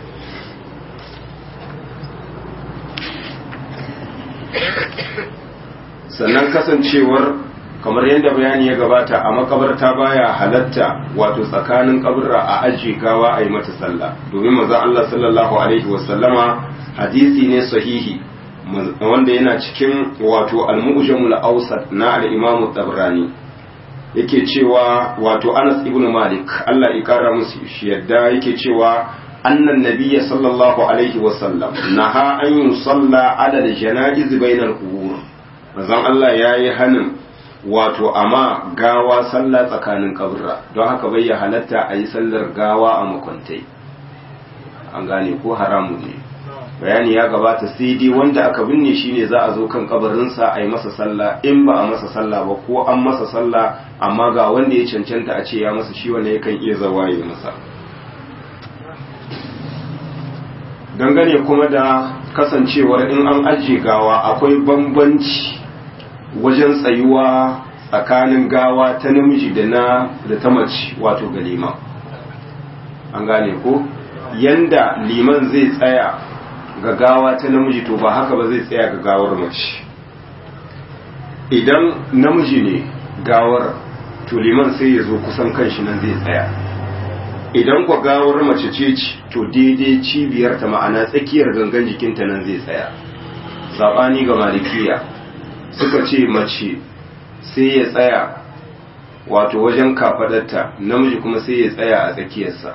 sannan kasancewar kamar yadda bayani ya gabata a makabarta baya halatta wato tsakanin kaburra a ajiye gawa a yi mata sallah domin maza Allah sallallahu alaihi wasallama hadisi ne sahihi wanda yana cikin wato al-mu'jamul awsat na al-imam tabrani yake cewa wato Anas ibn Malik Allah ya kara musu shi yadda yake cewa annan nabiyya sallallahu alaihi wasallam naha an yusalla ala al-janaiz bainal qubur manzon Allah yayi hanin wato amma gawa sallah tsakanin kaburra don haka bai ya halatta a yi sallar gawa a makwantai an gane ko haramu ne bayani ya gabata sai dai wanda aka binne shi ne za a zo kan kabarinsa a yi masa sallah in ba a masa sallah ba ko an masa sallah amma ga wanda ya cancanta a ce ya masa shi wanda yakan iya zawa ya masa dangane kuma da kasancewar in an ajiye gawa akwai bambanci wajen tsayuwa tsakanin gawa ta namiji da na da ta mace wato ga liman an gane ko yanda liman zai tsaya ga gawa ta namiji to ba haka ba zai tsaya ga gawar mace idan namiji ne gawar to liman sai ya zo kusan kanshi nan zai tsaya idan kwa gawar mace ce to daidai cibiyar ta ma'ana tsakiyar gangan jikinta nan zai tsaya saɓani ga malikiya suka ce mace sai ya tsaya wato wajen kafadarta namiji kuma sai ya tsaya a tsakiyarsa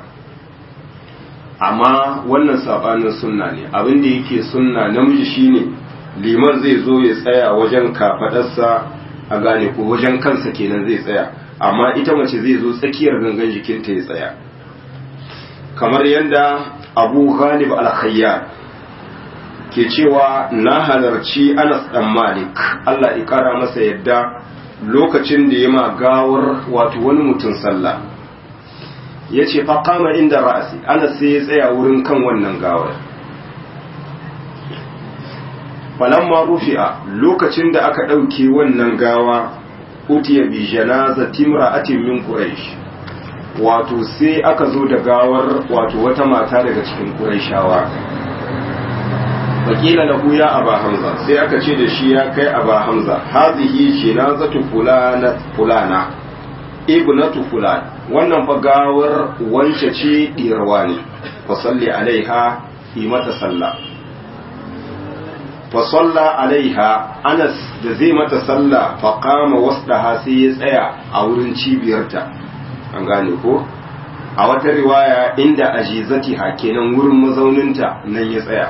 amma wannan sabanin sunna ne abin da yake sunna namiji shine liman zai zo ya tsaya wajen kafadarsa a gane ko wajen kansa kenan zai tsaya amma ita mace zai zo tsakiyar gangan jikinta ya tsaya kamar yadda abu ghalib al-khayyar ke cewa na halarci anas dan malik Allah ya kara masa yadda lokacin da ya ma gawar wato wani mutum sallah ya ce faƙama inda ra'asi anas sai ya tsaya wurin kan wannan gawar falamma rufi'a lokacin da aka ɗauke wannan gawa utiya bi janaza timra'atin min quraish wato sai aka zo da gawar wato wata mata daga cikin qurayshawa wakila lahu ya aba hamza sai aka ce da shi ya kai aba hamza hazihi jinazatu fulana fulana ibnatu fulan wannan fa gawar wance ce diyarwa ne fa salli alaiha yi mata sallah fa salla alaiha anas da zai mata sallah fa qama wasdaha sai ya tsaya a wurin cibiyarta an gane ko a wata riwaya inda ajizatiha kenan wurin mazauninta nan ya tsaya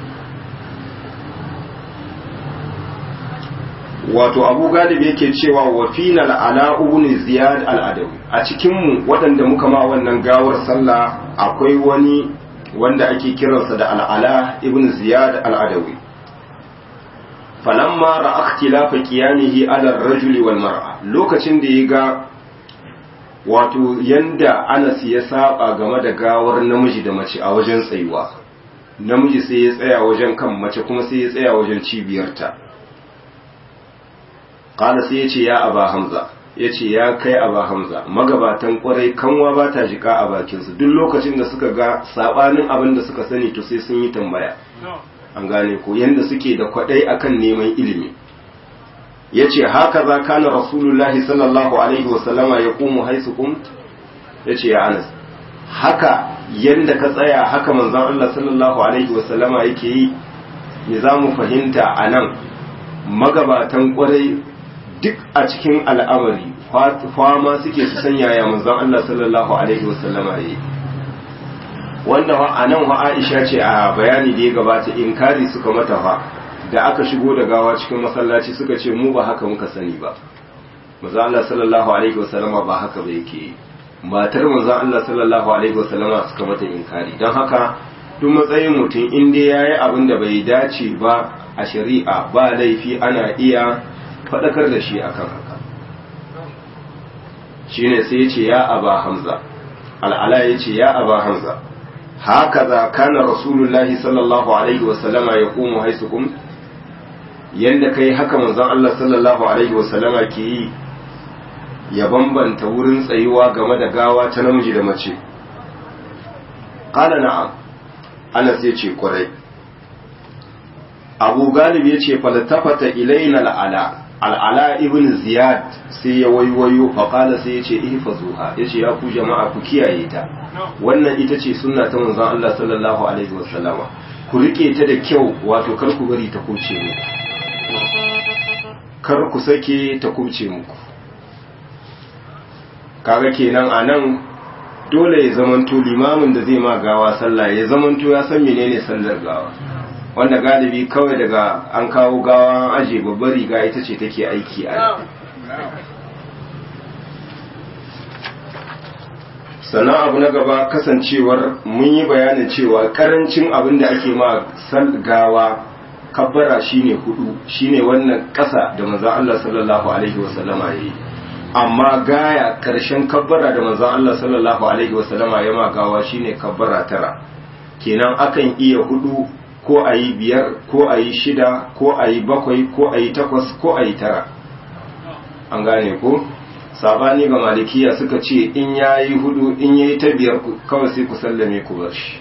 wato abu galib yake cewa wa fina al'ala ibn ziyad al-adawi a cikin mu waɗanda muka ma wannan gawar sallah akwai wani wanda ake kiransa da al'ala ibn ziyad al-adawi falamma ra'a ikhtilafa qiyamihi ala ar-rajuli wal mar'a lokacin da ya ga wato yanda Anas ya saba game da gawar namiji da mace a wajen tsayuwa namiji sai ya tsaya wajen kan mace kuma sai ya tsaya wajen cibiyarta kala sai ya ce ya aba hamza ya ce ya kai aba hamza magabatan kwarai kanwa ba ta jika a bakinsu duk lokacin da suka ga sabanin abin da suka sani to sai sun yi tambaya an gane ko yanda suke da kwadai akan neman ilimi ya ce haka za kana rasulullahi sallallahu alaihi wasallama ya kumu haisu kumt ya ce ya anas haka yanda ka tsaya haka manzon Allah sallallahu alaihi wasallama yake yi me za mu fahimta a nan magabatan kwarai duk a cikin al'amari fama suke su sanya ya manzon Allah sallallahu alaihi wasallama yi wanda a nan wa Aisha ce a bayani da ya gabata inkari suka mata fa da aka shigo da gawa cikin masallaci suka ce mu ba haka muka sani ba manzo Allah sallallahu alaihi wasallama ba haka ba yake matar manzo Allah sallallahu alaihi wasallama suka mata inkari don haka duk matsayin mutum in dai yayi abin da bai dace ba a shari'a ba laifi ana iya faɗakar da shi akan haka shine sai ya ce ya aba hamza al'ala ya ce ya aba hamza hakaza kana rasulullahi sallallahu alaihi wasallama ya komo haisukum yadda kai haka manzon Allah sallallahu alaihi wasallama ke yi ya bambanta wurin tsayuwa game da gawa ta namiji da mace qala na'am Anas ya ce kwarai Abu Galib ya ce falatafata ilaina al'ala al'ala ibn Ziyad sai ya waiwayo faƙala sai ya ce ihfazuha ya ce ya ku jama'a ku kiyaye ta wannan ita ce sunna ta manzon Allah sallallahu alaihi wasallama ku rike ta da kyau wato kar ku bari ta kuce muku kar ku sake ta kuce muku kaga kenan anan dole ya zamanto limamin da zai ma gawa sallah ya zamanto ya san menene sallar gawa wanda galibi kawai daga an kawo gawa an aje babbar riga ita ce take aiki a sannan abu na gaba kasancewar mun yi bayanin cewa karancin abin da ake ma gawa kabbara shine hudu shine wannan kasa da manzon Allah sallallahu alaihi wasallama yayi amma gaya karshen kabbara da manzon Allah sallallahu alaihi wasallama ya ma gawa shine kabbara tara kenan akan iya hudu ko a yi biyar ko a yi shida ko a yi bakwai ko a yi takwas ko a yi tara an gane ko sabani ga malikiya suka ce in ya yi hudu in ya yi ta biyar kawai sai ku sallame ku bar shi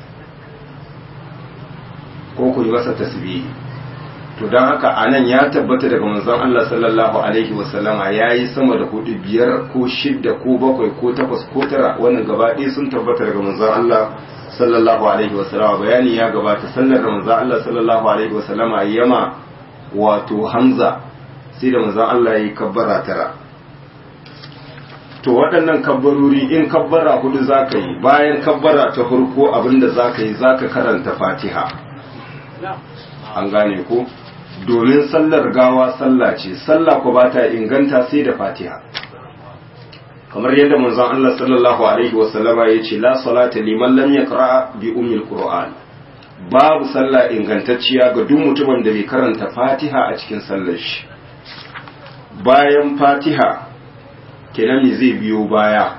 ko ku yi masa tasbihi to don haka a nan ya tabbata daga manzon Allah sallallahu alaihi wasallama ya yi sama da hudu biyar ko shidda ko bakwai ko takwas ko tara wannan gaba ɗaya sun tabbata daga manzon Allah sallallahu alaihi wasallama bayani ya gabata sallar da manzon Allah sallallahu alaihi wasallama yama wato Hamza sai da manzon Allah ya yi kabbara tara to waɗannan kabbarori in kabbara hudu za ka yi bayan kabbara ta farko abinda za ka yi za ka karanta fatiha an gane ko domin sallar gawa sallah ce sallah ko ba ta inganta sai da fatiha kamar yadda manzon Allah sallallahu alaihi wasallama ya ce la salata liman lam yaqra bi ummil qur'an babu sallah ingantacciya ga duk mutumin da bai karanta fatiha a cikin sallar shi bayan fatiha kenan me zai biyo baya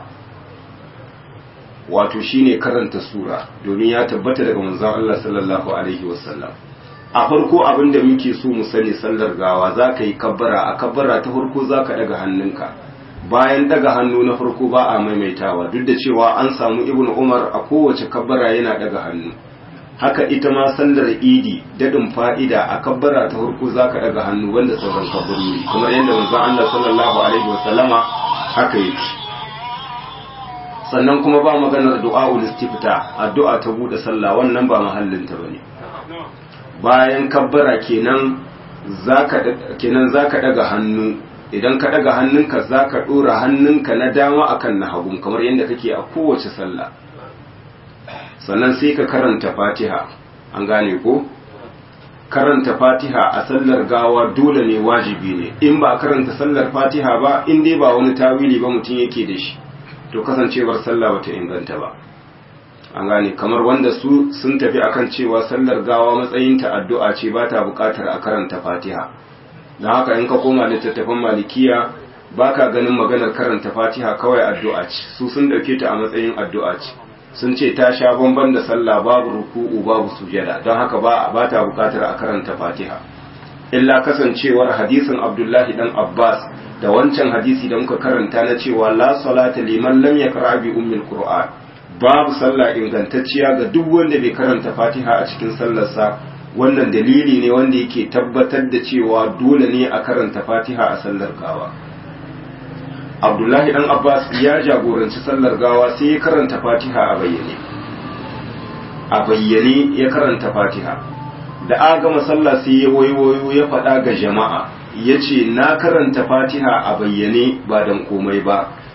wato shine karanta sura domin ya tabbata daga manzon Allah sallallahu alaihi wasallam a farko abin da muke so mu sani sallar gawa za ka yi kabbara a kabbara ta farko za ka daga hannunka bayan daga hannu na farko ba a maimaitawa duk da cewa an samu ibnu umar a kowace kabbara yana daga hannu haka ita ma sallar idi dadin fa'ida a kabbara ta farko za ka daga hannu wanda sauran kabbarori kamar yadda manzon Allah sallallahu alaihi wasallama haka yake sannan kuma ba maganar du'a'ul istifta addu'a ta bude sallah wannan ba mahallin ta bane bayan kabbara kenan zaka kenan zaka daga hannu idan ka daga hannunka zaka dora hannunka na dama akan na hagu kamar yadda kake a kowace sallah sannan sai ka karanta Fatiha an gane ko karanta Fatiha a sallar gawa dole ne wajibi ne in ba karanta sallar Fatiha ba in dai ba wani tawili ba mutum yake da shi to kasancewar sallah bata inganta ba an gane kamar wanda su sun tafi akan cewa sallar gawa matsayinta addu'a ce ba ta buƙatar a karanta fatiha don haka in ka koma littattafan malikiya ba ka ganin maganar karanta fatiha kawai addu'a ce su sun ɗauke ta a matsayin addu'a ce sun ce ta sha bamban da sallah babu ruku'u babu sujada don haka ba ba ta buƙatar a karanta fatiha illa kasancewar hadisin abdullahi dan abbas da wancan hadisi da muka karanta na cewa la salata liman lam yaqra bi ummil qur'an babu sallah ingantacciya ga duk wanda bai karanta fatiha a cikin sallarsa wannan dalili ne wanda yake tabbatar da cewa dole ne a karanta fatiha a sallar gawa abdullahi dan abbas ya jagoranci sallar gawa sai ya karanta fatiha a bayyane a bayyane ya karanta fatiha da a gama sallah sai ya wayo ya faɗa ga jama'a ya ce na karanta fatiha a bayyane ba don komai ba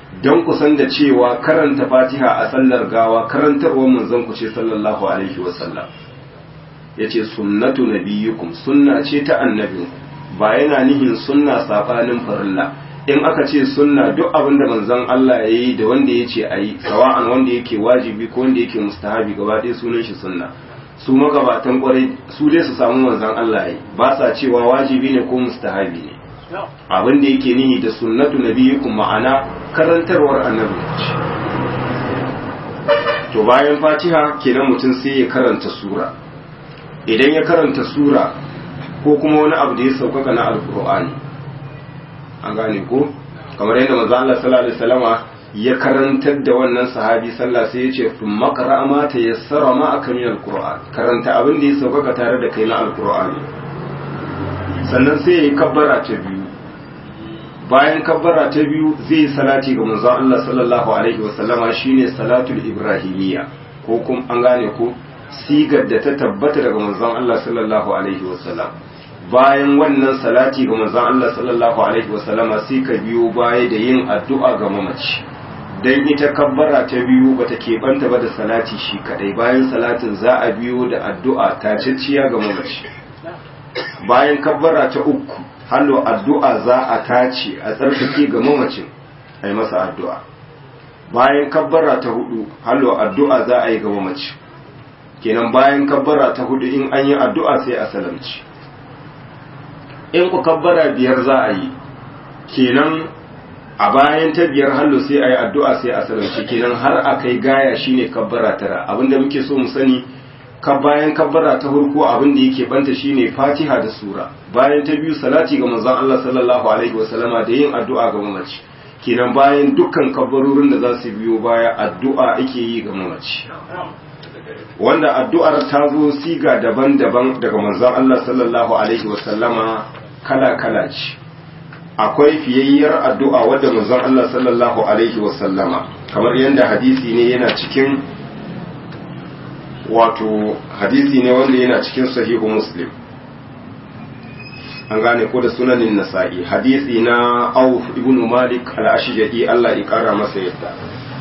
don kusan da cewa karanta fatiha a sallar gawa karantarwar manzon ku ce sallallahu alaihi wasallam ya ce sunnatu nabiyyukum sunna ce ta annabin ba yana nihin sunna safanin farilla in aka ce sunna duk abin da manzon Allah ya yi da wanda ya ce a yi sawa'an wanda yake wajibi ko wanda yake mustahabi gaba ɗaya sunan shi sunna su magabatan kwarai su dai su samu manzon Allah ya yi ba sa cewa wajibi ne ko mustahabi ne abin da yake nihi da sunnatu nabiyyukum ma'ana karantarwar annabi to bayan fatiha kenan mutum sai ya karanta sura idan ya karanta sura ko kuma wani abu da ya saukaka na alkur'ani an gane ko kamar yadda manzo Allah sallallahu alaihi wasallama ya karantar da wannan sahabi sallah sai ya ce fun maqra ma tayassara ma aka min alqur'an karanta abin da ya saukaka tare da kai na alqur'ani sannan sai ya yi kabbara ta biyu bayan kabbara ta biyu zai salati ga manzon Allah sallallahu alaihi wasallama shine salatul ibrahimiyya ko kuma an gane ko sigar da ta tabbata daga manzon Allah sallallahu alaihi wasallam bayan wannan salati ga manzon Allah sallallahu alaihi wasallama sai ka biyo baya da yin addu'a ga mamaci dan ita kabbara ta biyu bata keɓanta ba da salati shi kadai bayan salatin za a biyo da addu'a ta cicciya ga mamaci bayan kabbara ta uku hallo addu'a za a tace a tsarkake ga mamacin a yi masa addu'a bayan kabbara ta hudu hallo addu'a za a yi ga mamacin kenan bayan kabbara ta hudu in an yi addu'a sai a salamci in ku kabbara biyar za a yi kenan a bayan ta biyar hallo sai a yi addu'a sai a salamci kenan har a kai gaya shine kabbara tara abinda muke so mu sani ka bayan kabbara ta farko abin da yake banta shine fatiha da sura bayan ta biyu salati ga manzon Allah sallallahu alaihi wasallama da yin addu'a ga mamaci kenan bayan dukkan kabbarorin da za su biyo baya addu'a ake yi ga mamaci wanda addu'ar ta zo siga daban-daban daga manzon Allah sallallahu alaihi wasallama kala-kala ce akwai fiyayyar addu'a wadda manzon Allah sallallahu alaihi wasallama kamar yadda hadisi ne yana cikin wato hadisi ne wanda yana cikin sahihu muslim an gane ko da sunanin nasa'i hadisi na auf ibn malik al-ashja'i Allah ya kara masa yadda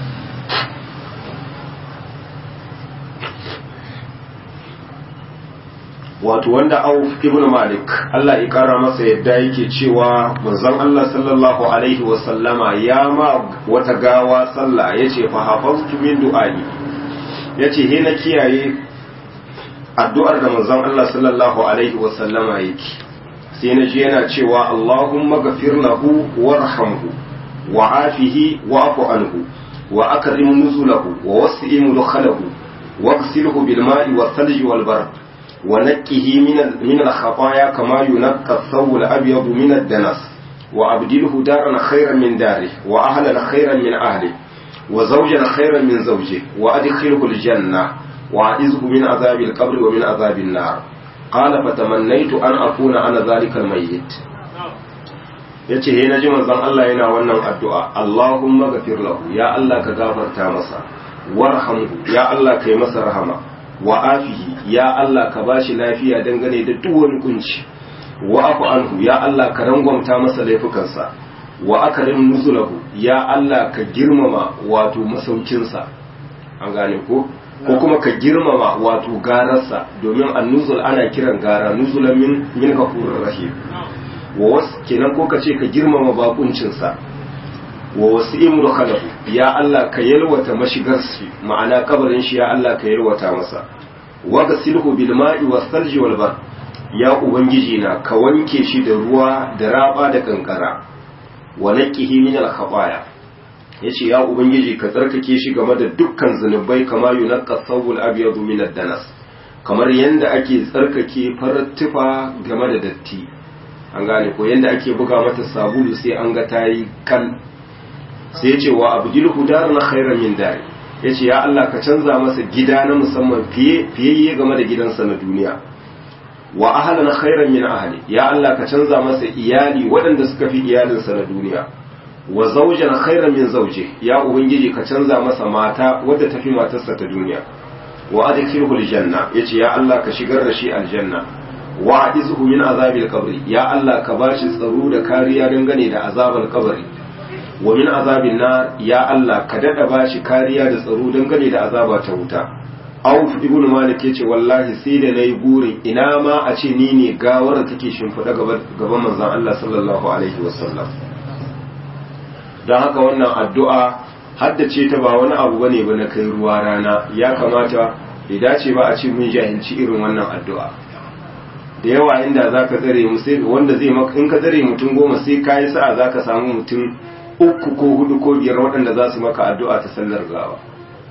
wato wanda auf ibn malik Allah ya kara masa yadda yake cewa manzon Allah sallallahu alaihi wa sallama ya ma wata gawa sallah yace fa hafaztu min du'ai yace he na kiyaye addu'ar da manzon Allah sallallahu alaihi wa sallama yake sai na ji yana cewa Allahumma ghafir lahu warhamhu wa afihi wa'fu anhu wa akrim nuzulahu wa wasi' mudkhalahu واغسله بالماء والثلج والبرد ونقه من من الخطايا كما ينقى الثوب الابيض من الدنس وابدله دارا خيرا من داره واهلا خيرا من اهله وزوجا خيرا من زوجه وادخله الجنه واعذه من عذاب القبر ومن عذاب النار قال فتمنيت ان اكون انا ذلك الميت yace he naji manzon Allah yana wannan addu'a Allahumma ghafir lahu ya Allah ka gafarta masa warhamhu ya Allah kai masa rahama wa afihi ya Allah ka bashi lafiya dangane da duk wani kunci wa afu anhu ya Allah ka rangwamta masa laifukansa wa akrim nuzulahu ya Allah ka girmama wato masaukinsa an gane ko ko kuma ka girmama wato gararsa domin annuzul ana kiran gara nuzulan min min ghafurur rahim wa was kenan ko ka ce ka girmama bakuncinsa wa wasi'im mudkhalahu ya Allah ka yalwata mashigar shi ma'ana kabarin shi ya Allah ka yalwata masa wa gasilhu bil ma'i was salji wal bar ya ubangiji na ka wanke shi da ruwa da raba da kankara wa naqihi min al khataya yace ya ubangiji ka tsarkake shi game da dukkan zunubai kama yunqqa thawbul abyad min ad danas kamar yanda ake tsarkake farar tufa game da datti an gane ko yanda ake buga mata sabulu sai an ga tayi kan sai ce wa abdilhu daran khairan min dari yace ya Allah ka canza masa gida na musamman fiye fiye game da gidansa na duniya wa ahlan khairan min ahli ya Allah ka canza masa iyali waɗanda suka fi iyalinsa na duniya wa zawjan khairan min zawji ya ubangiji ka canza masa mata wadda tafi matarsa ta duniya wa adkhilhu aljanna yace ya Allah ka shigar da shi aljanna wa izhu min azabil qabri ya Allah ka bashi tsaro da kariya dangane da azabar kabari wa min azabin nar ya Allah ka dada bashi kariya da tsaro dangane da azaba ta wuta Auf ibn Malik yace wallahi sai da nayi burin ina ma a ce ni ne gawar da take shimfiɗa gaban manzon Allah sallallahu alaihi wasallam dan haka wannan addu'a haddace ta ba wani abu bane ba na kai ruwa rana ya kamata bai dace ba a ce mun jahilci irin wannan addu'a da yawa inda zaka tsare mu sai wanda zai maka in ka tsare mutum goma sai kai sa'a zaka samu mutum uku ko hudu ko biyar waɗanda za su maka addu'a ta sallar gawa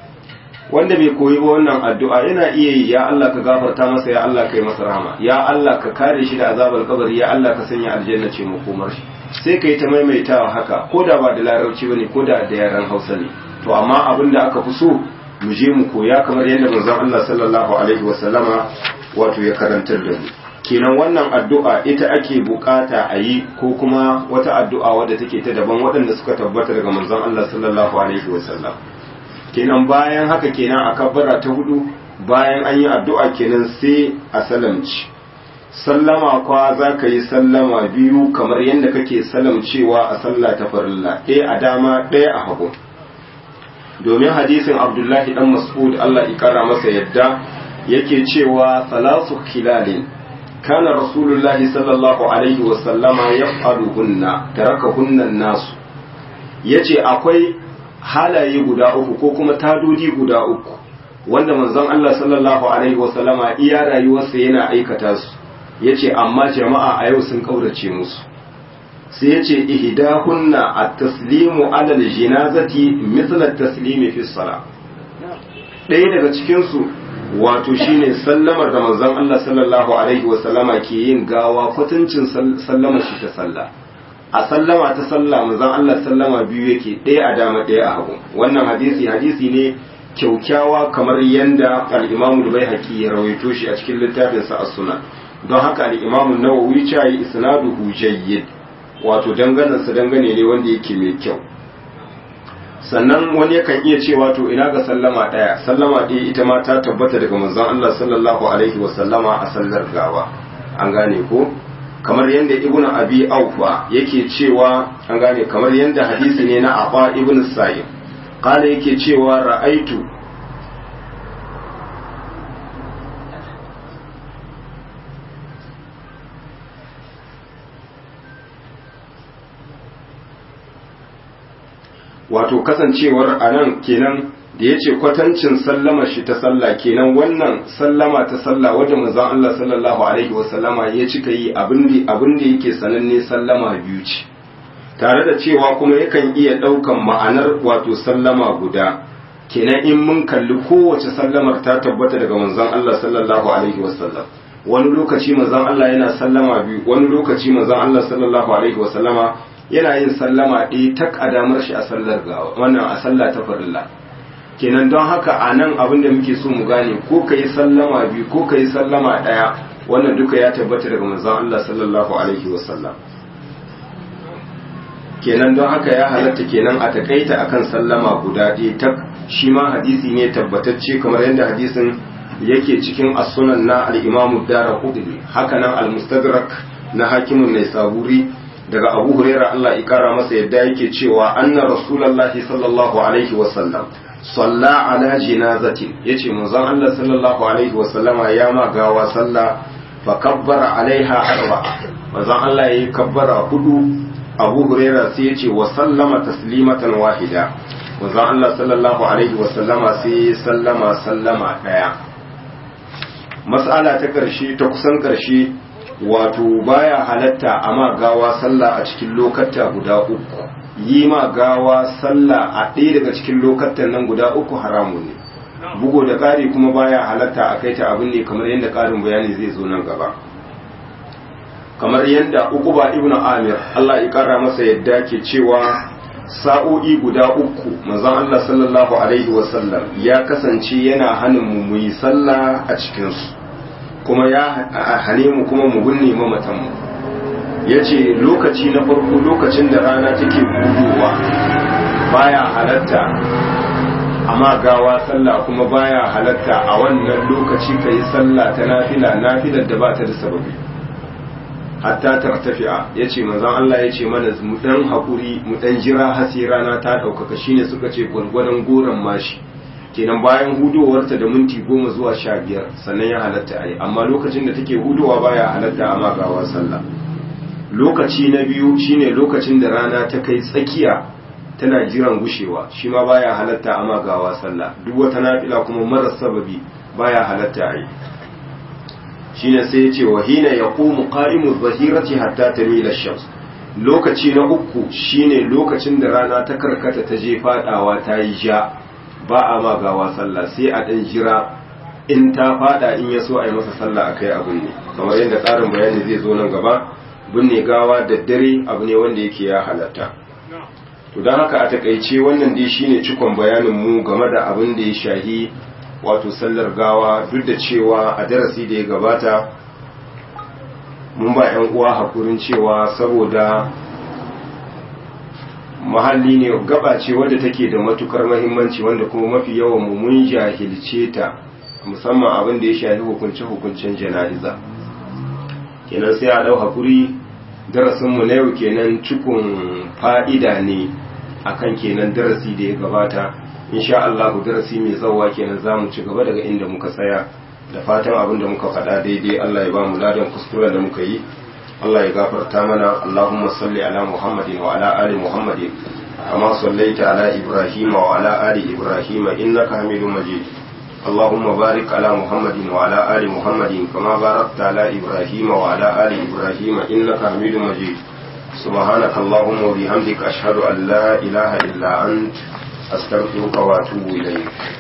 wanda bai koyi ba wannan addu'a yana iya yi ya Allah ka gafarta masa ya Allah kai masa rahama ya Allah ka kare shi da azabar kabari ya Allah ka sanya aljanna ce makomar shi sai ka yi ta maimaitawa haka ko da ba da larabci bane ko da da yaran Hausa ne to amma abin da aka fi so mu je mu koya kamar yadda manzon Allah sallallahu alaihi wasallama wato ya karantar da mu kenan wannan addu'a ita ake bukata a yi ko kuma wata addu'a wadda take ta daban waɗanda suka tabbata daga manzon Allah sallallahu alaihi wasallam kenan bayan haka kenan a kabbara ta hudu bayan an yi addu'a kenan sai a salamci sallama kwa za ka yi sallama biyu kamar yadda kake salamcewa a sallah ta farilla ɗaya a dama ɗaya a hagu domin hadisin abdullahi dan mas'ud Allah ya kara masa yadda yake cewa salasu khilalin kana rasulullahi sallallahu alaihi wa sallama yaf'aluhunna tarakahunna nasu yace akwai halaye guda uku ko kuma tadodi guda uku wanda manzon Allah sallallahu alaihi wa sallama iya rayuwarsa yana aikata su yace amma jama'a a yau sun kaurace musu sai yace ihdahunna at-taslimu ala al-janazati mithla at-taslimi fi as-salah ɗaya daga cikin su wato shine sallamar da manzon Allah sallallahu alaihi wasallama ke yin gawa kwatancin sallamar shi ta sallah a sallama ta sallah manzon Allah sallama biyu yake ɗaya a dama ɗaya a hagu wannan hadisi hadisi ne kyaukyawa kamar yanda al-Imam al-Baihaqi ya rawaito shi a cikin littafin sa as-Sunan don haka al-Imam an-Nawawi ya yi isnaduhu jayyid wato danganan sa dangane ne wanda yake mai kyau sannan wani yakan iya cewa to ina ga sallama ɗaya sallama ɗaya ita ma ta tabbata daga manzon Allah sallallahu alaihi wa sallama a sallar gawa an gane ko kamar yadda ibn abi aufa yake cewa an gane kamar yadda hadisi ne na afa ibn sa'id kala yake cewa ra'aitu wato kasancewar a nan kenan da ya ce kwatancin sallama shi ta sallah kenan wannan sallama ta sallah wadda manzon Allah sallallahu alaihi wasallama ya cika yi abin da yake sananne sallama biyu ce tare da cewa kuma yakan iya ɗaukan ma'anar wato sallama guda kenan in mun kalli kowace sallamar ta tabbata daga manzon Allah sallallahu alaihi wasallam wani lokaci manzon Allah yana sallama biyu wani lokaci manzon Allah sallallahu alaihi wasallama yana yin sallama ɗaya ta ƙadamar shi a sallar gawa wannan a sallah ta farilla kenan don haka a nan abin da muke so mu gane ko ka yi sallama biyu ko ka yi sallama ɗaya wannan duka ya tabbata daga manzon Allah sallallahu alaihi wasallam kenan don haka ya halatta kenan a takaita akan sallama guda ɗaya ta shi ma hadisi ne tabbatacce kamar yadda hadisin yake cikin as-sunan na al-Imam ad-Darqutni haka nan al-Mustadrak na hakimin Naisaburi daga Abu Huraira Allah ya kara masa yadda yake cewa anna Rasulullahi sallallahu alaihi wa sallam salla ala jinazatin yace manzon Allah sallallahu alaihi wa sallama ya ma gawa salla fa kabbara alaiha arba manzon Allah yayi kabbara hudu Abu Huraira sai yace wa sallama taslimatan wahida manzon Allah sallallahu alaihi wa sallama sai sallama sallama daya mas'ala ta karshe ta kusan karshe wato baya halatta a ma gawa sallah a cikin lokata guda uku yi ma gawa sallah a ɗaya daga cikin lokatan nan guda uku haramun ne bugo da ƙari kuma baya halatta a kai ta abin ne kamar yadda ƙarin bayani zai zo nan gaba kamar yadda uku ba ibn amir Allah ya ƙara masa yadda ke cewa sa'o'i guda uku manzon Allah sallallahu alaihi wasallam ya kasance yana hanin mu yi sallah a cikinsu kuma ya hane mu kuma mu binne mamatanmu ya ce lokaci na farko lokacin da rana take budowa baya halatta amma gawa sallah kuma baya halatta a wannan lokaci ka yi sallah ta nafila nafilar da ba ta da sababi hatta tartafi'a yace manzon Allah yace mana mu dan hakuri mu dan jira har sai rana ta daukaka shine suka ce gwargwadon goran mashi kenan bayan hudowarta da minti goma zuwa sha biyar sannan ya halatta a yi amma lokacin da take hudowa baya halatta a magawa sallah lokaci na biyu shine lokacin da rana ta kai tsakiya tana jiran gushewa shi ma baya halatta a magawa sallah duk wata nafila kuma marar sababi baya halatta a yi shine sai ya ce wa hina yaqumu qa'imu zahirati hatta tamila shams lokaci na uku shine lokacin da rana ta karkata ta je fadawa ta yi ja ba a ma gawa sallah sai a ɗan jira in ta fada in ya so a yi masa sallah a kai abin ne kamar yadda tsarin bayani zai zo nan gaba binne gawa da dare abu ne wanda yake ya halatta to don haka a takaice wannan dai shine cikon bayanin mu game da abin da ya shahi wato sallar gawa duk da cewa a darasi da ya gabata mun ba 'yan uwa hakurin cewa saboda mahalli ne gaba ce wadda take da matukar mahimmanci wanda kuma mafi yawan mu mun jahilce ta musamman abin da ya shafi hukunce-hukuncen jana'iza kenan sai a dau hakuri darasin mu na yau kenan cikun fa'ida ne akan kenan darasi da ya gabata insha Allah darasi mai zawa kenan zamu ci gaba daga inda muka tsaya da fatan abin da muka faɗa daidai Allah ya ba mu ladan kuskuren da muka yi Allah ya gafarta mana Allahumma salli ala Muhammadin wa ala ali Muhammadin kama sallaita ala Ibrahim wa ala ali Ibrahim innaka Hamidum Majid Allahumma barik ala Muhammadin wa ala ali Muhammadin kama barakta ala Ibrahim wa ala ali Ibrahim innaka Hamidum Majid سبحانك اللهم وبحمدك أشهد أن لا إله إلا أنت أستغفرك وأتوب إليك